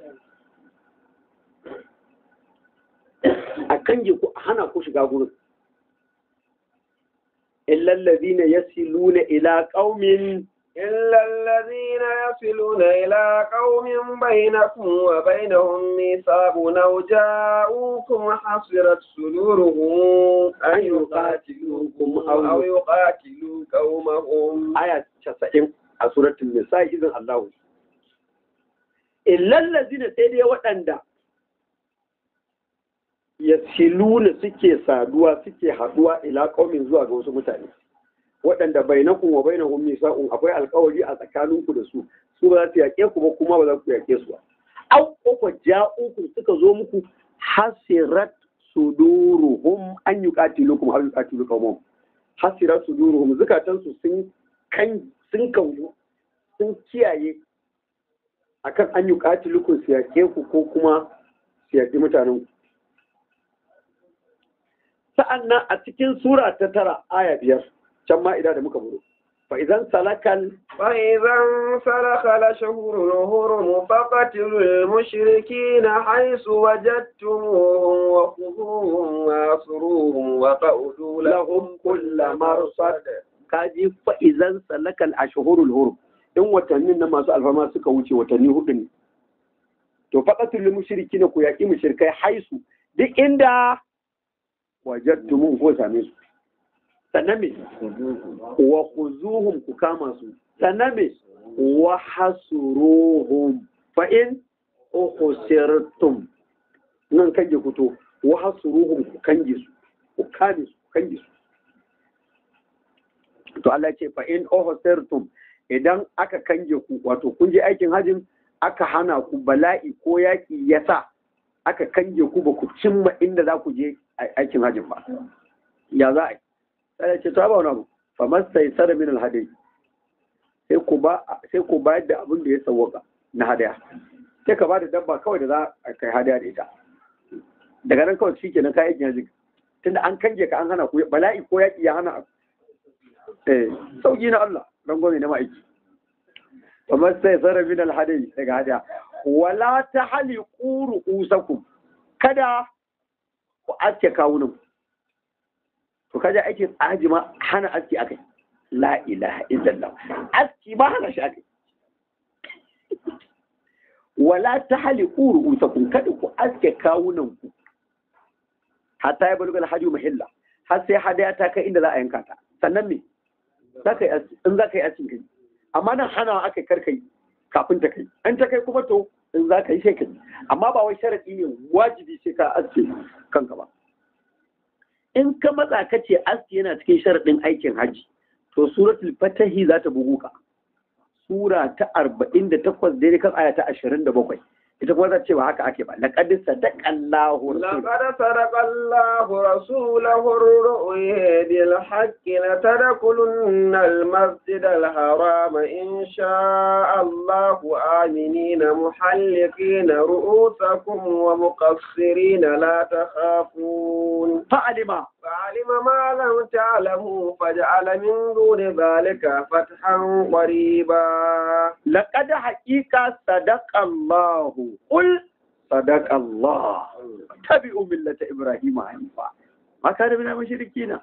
a kanje ku a hana ku shiga gurin illal ladina yasiluna ila qaumin إلا الذين يصلون إلى قوم بينكم وبينهم ميثاق أو جاءوكم حصرت صدورهم أن يقاتلوكم أو يقاتلوا قومهم aya 90 a suratul nisa idan Allah illal ladina sai dai waɗanda yasiluna suke saduwa suke haduwa ila qaumin zuwa ga wasu mutane waɗanda bainakum wa bainahum misaqun akwai alƙawari a tsakaninku da su su ba za su yaƙe ku ba kuma ba za ku yaƙe su ba au ko ja'ukum suka zo muku hasirat suduruhum an yuqatilukum aw yuqatilu qaumahum hasirat suduruhum zukatansu sun kan sun kaunu sun kiyaye akan an yuqatilukum su yaƙe ku ko kuma su yaƙi mutanen ku sa'annan a cikin sura ta tara aya biyar can ma idan da muka buro fa idan salakal فإذا انسلخ الأشهر الهرم فقتلوا المشركين حيث وجدتموهم وخذوهم واسروهم وقعدوا لهم كل مرصد kaji fa idan salakal ashhurul hurum in watannin nan masu alfama suka wuce watanni hudu ne to faqatul mushrikina ku yaki mushrikai haisu duk inda wajadtumu ko same su sannan me wa khuzuhum ku kama su sannan me wa hasuruhum fa in ukhsirtum nan kage fito wa hasuruhum ku kange su ku kame su ku kange su to Allah ya ce fa in ukhsirtum idan aka kange ku wato kun je aikin hajin aka hana ku bala'i ko yaki yasa aka kange ku ba ku cimma inda za ku je aikin hajin ba ya za a yi sai ce ta ba wani abu fa masai sara min alhadai sai ku ba sai ku bayar da abin da ya sawwaka na hadaya sai ka ba da dabba kawai da za a kai hadaya da ita daga nan kawai shikenan kai aikin hajji tunda an kange ka an hana ku bala'i ko yaki ya hana eh sauki na Allah dan gome na ma'aiki fa masai sara min alhadai daga hadaya wala tahliqu ru'usakum kada ku aske kawunan to kaje aikin aji ma hana aski akai la ilaha illallah aski ba hana shi akai wala tahliqu ru'usakum kada ku aske kawunan ku hatta ya bulgal haju mahilla har sai hadaya ta kai inda za a yanka ta sannan me za ka yi aski in za ka yi askin kai amma nan hana aka karkai kafin ta kai an ta kai kuma to in za ka yi sai ka yi amma ba wai sharadi ne wajibi sai ka aske kanka ba in ka matsa ka ce aski yana cikin sharaɗin aikin hajji to suratul fatahi za ta bugu ka sura ta arba'in da takwas daidai kan aya ta ashirin da bakwai ita kuma za ce ba haka ake ba laqad sadaqallahu لقد صدق الله رسوله الرؤيا بالحق لتدخلن المسجد الحرام إن شاء الله آمنين محلقين رؤوسكم ومقصرين لا تخافون fa'alima فعلم ما لم تعلموا فجعل من دون ذلك فتحا قريبا laqad haqiqa sadaqallahu qul sadaqallah tabi'u millata ibrahima hanifa ma kana min mushrikina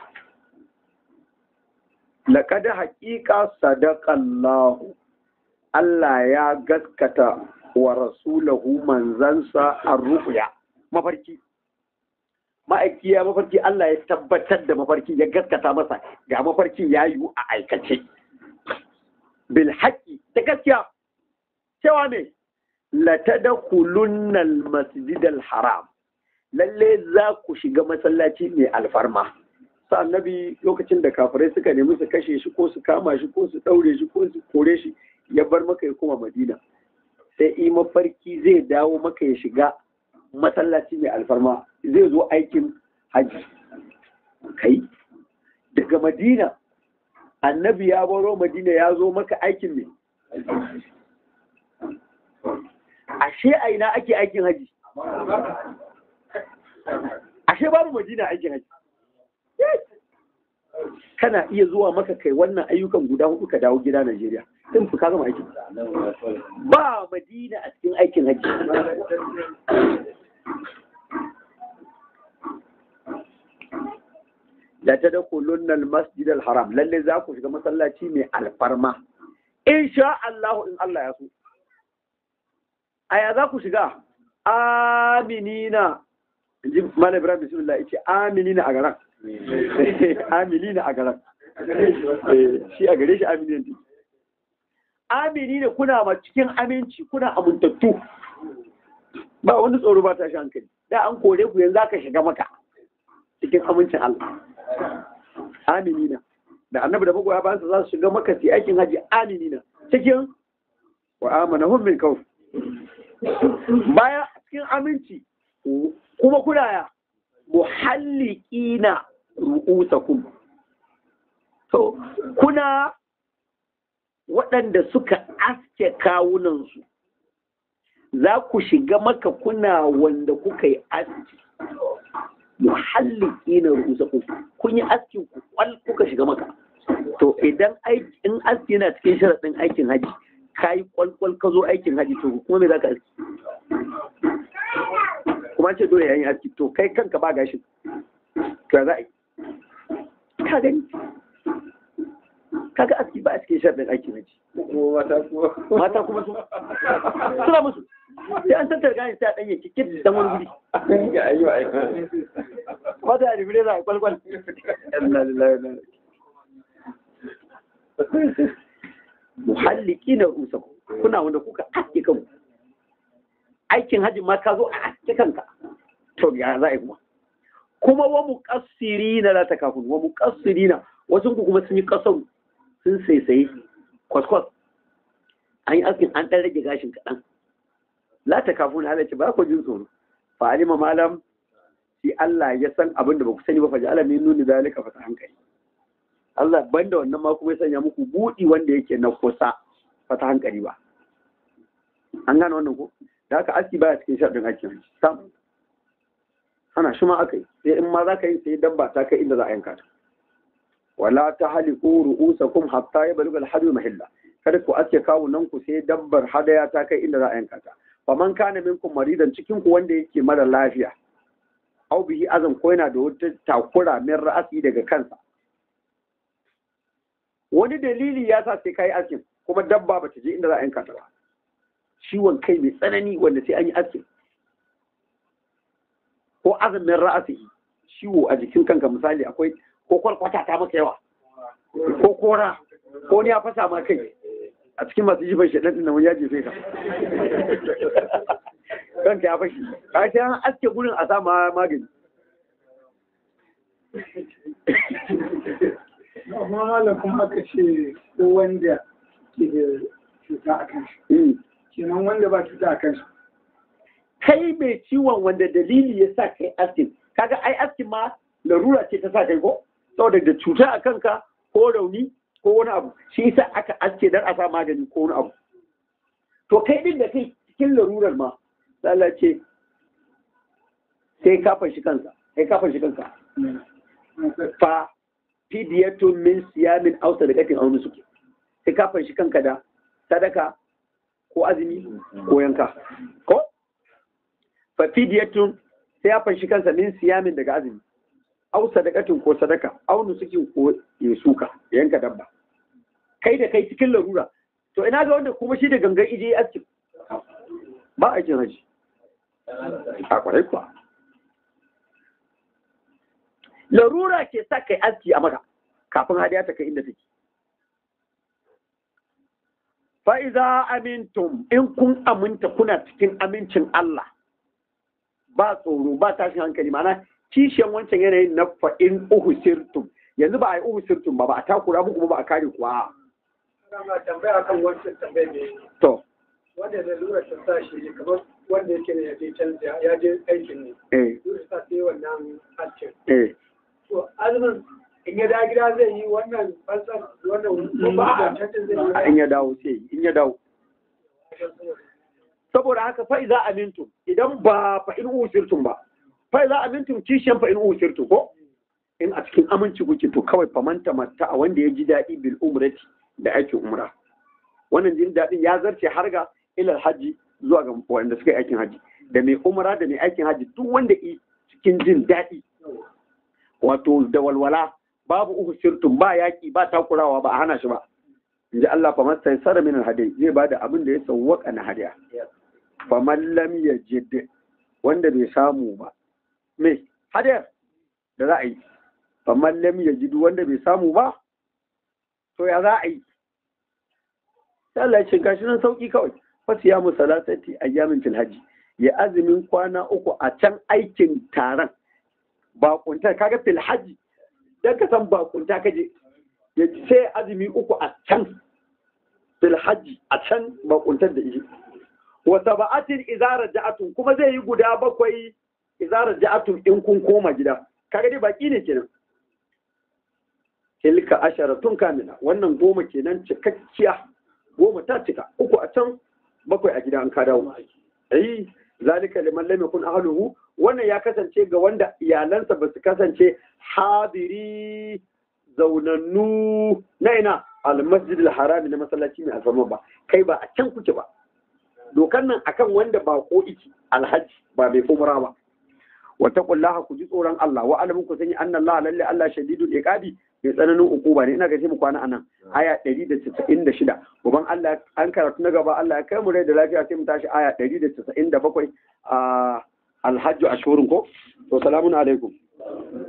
laqad haqiqa sadaqallahu Allah ya gaskata wa rasulahu manzansa ar-ru'ya mafarki ma'aiki ya mafarki Allah ya tabbatar da mafarki ya gaskata masa ga mafarkin ya yiwu a aikace bil haƙi da gaskiya cewa ne la tadkhulunna al masjid al haram lalle za ku shiga masallaci mai alfarma sa annabi lokacin da kafirai suka nemi su kashe shi ko su kama shi ko su daure shi ko su kore shi ya bar maka ya koma madina sai i mafarki zai dawo maka ya shiga masallaci mai alfarma zai zo aikin hajji kai daga madina annabi ya baro madina ya zo maka aikin ne ashe a ina ake aikin haji ashe babu madina aikin haji kana iya zuwa maka kai wannan ayyukan guda hudu ka dawo gida Najeriya in fi ka gama aikin ba madina a cikin aikin haji la tadkhulunna al-masjid al-haram lalle za ku shiga masallaci mai alfarma insha Allah in Allah ya so aya za ku shiga aminina inji malam ibrahim bismillah yace aminina a garan aminina a garan Eh, shi a gare shi aminina ne aminina kuna ma cikin aminci kuna amintattu ba wani tsoro ba ta shi hankali da an kore ku yanzu aka shiga maka cikin amincin Allah aminina da annabi da magoya bayansa za su shiga maka su yi aikin haji aminina cikin wa amanahum min kawf baya cikin aminci kuma kuna ya muhalliqina ru'usakum to kuna waɗanda suka aske kawunansu za ku shiga maka kuna wanda kuka yi aski muhalliki na rusa ku kun yi askin ku kwal kuka shiga maka to idan aiki in aski yana cikin sharaɗin aikin haji ka yi kwalkwal ka zo aikin haji to kuma me za ka aski kuma ce dole yayin aski to kai kanka ba gashi to ya za a yi ka gani kaga aski ba a cikin sharaɗin aikin haji mata kuma su suna musu sai an tattar gani sai a ɗanye kikin dan wani guri mata a ribire za a kwalkwal muhalliki na rusa kuna wanda kuka aske kanku aikin hajji ma ka zo a aske kanka to ya za a yi kuma kuma wa muqassirina la takafun wa muqassirina wasu ku kuma sun yi kasau sun saisaye kwaskwas an yi askin an ɗan rage gashin kaɗan la ta kafin halarci ba ku jin tsoro fa alima malam shi Allah ya san abin da ba ku sani ba fa ja'ala min nuni zalika fa hankali Allah banda wannan ma kuma ya sanya muku budi wanda yake na kusa fa ta hankali ba an gane wannan ko da haka aski baya cikin sharɗin aikin sam ana shi ma aka yi sai in ma za ka yi sai dabba ta kai inda za a yanka ta wala ta haliku ru'usakum hatta yablugha al-hadu mahilla kada ku aske kawunan ku sai dabbar hadaya ta kai inda za a yanka ta faman kana minkum maridan cikin ku wanda yake mara lafiya au bihi azan ko yana da wata takura min ra'asi daga kansa wani dalili ya sa sai kai askin kuma dabba bata je inda za a yanka ta ba ciwon kai mai tsanani wanda sai an yi askin ko azumin ra'asi ciwo a jikin kanka misali akwai ko kwalkwata ta maka yawa ko kora ko ni ya fasa ma kai a cikin masu jifan shaɗan ɗin wani ya jefe ka kanka ya fashi ka sai an aske gurin a sama magani amma malam kuma aka ce ko wanda ke da cuta a kan shi kenan wanda ba cuta a kan shi kai mai ciwon wanda dalili ya sa kai askin kaga ai askin ma larura ce ta sa kai ko saboda da cuta a kanka ko rauni ko wani abu shi yasa aka aske dan a sa magani ko wani abu to kai din da kai cikin larurar ma Allah ce sai ka fashi kansa sai ka fashi kanka fa fidiyatun min siyamin aw sadaqatin aw nusuk sai ka fashi kanka da sadaka ko azumi ko yanka ko fa fidiyatun sai ya fashi kansa min siyamin daga azumi aw sadaqatin ko sadaka aw nusukin ko ya suka yanka dabba kai da kai cikin larura to ina ga wanda kuma shi da gangan ije ya aski ba a jin haji a kwarai kuwa larura ke sa kai aski a maka kafin hadiya ta kai inda take fa'iza amintum in kun aminta kuna cikin amincin Allah ba tsoro ba tashin hankali mana kishiyan wancan yanayin na fa'in uhusirtum yanzu ba a yi uhusirtum ba ba a takura muku ba a kare kuwa Ana tambaya kan wancan tambaya ne to wanda da lura ta sa shi kamar wanda yake ne ya je canza ya je aikin ne eh lura ta sai wannan harcin eh to azumin in ya da gida zai yi wannan fansar wannan ko ba a cancan zai yi in ya dawo sai yi, in ya dawo saboda haka fa iza amintum idan ba fa in uhusirtum ba fa iza amintum kishiyan fa in uhusirtum ko in a cikin aminci kuke to kawai famanta matta a wanda ya ji daɗi bil umrati da aikin umra wannan jin daɗin ya zarce har ga ilal haji zuwa ga wanda suka yi aikin haji da mai umra da mai aikin haji duk wanda yi cikin jin daɗi wato da walwala babu uku sirtun ba yaƙi ba takurawa ba a hana shi ba inji Allah fa masai sara min alhadi zai bada abin da ya sawwaka na hadiya fa man lam yajid wanda bai samu ba me hadiyar da za a yi fa man lam yajid wanda bai samu ba to ya za a yi sai Allah ya ce gashi nan sauki kawai fa siyamu salatati ayyamin fil hajji ya azumin kwana uku a can aikin taron bakunta kaga fil hajji dan ka san bakunta kaje ya sai azumi uku a can fil hajji a can bakuntar da ishi wa sab'atin idza raja'atun kuma zai yi guda bakwai idza raja'atun in kun koma gida kaga dai baki ne kenan tilka asharatun kamila wannan goma kenan cikakkiya goma ta cika uku a can bakwai a gida an ka dawo ai zalika liman lam yakun ahluhu wannan ya kasance ga wanda iyalansa ba su kasance hadiri zaunannu na ina al-masjid al-harami na masallaci mai alfarma ba kai ba a can kuke ba dokan nan akan wanda ba ko iki alhaji ba mai umra ba wa taqullaha ku ji tsoron Allah wa alamun ku sani anna Allah lalle Allah shadidul iqabi mai tsananin ukuba ne ina ga mu kwana anan aya 196 uban Allah an karatu na gaba Allah ya kai mu rai da lafiya sai mu tashi aya 197 a alhajju ashurun ko to salamun alaikum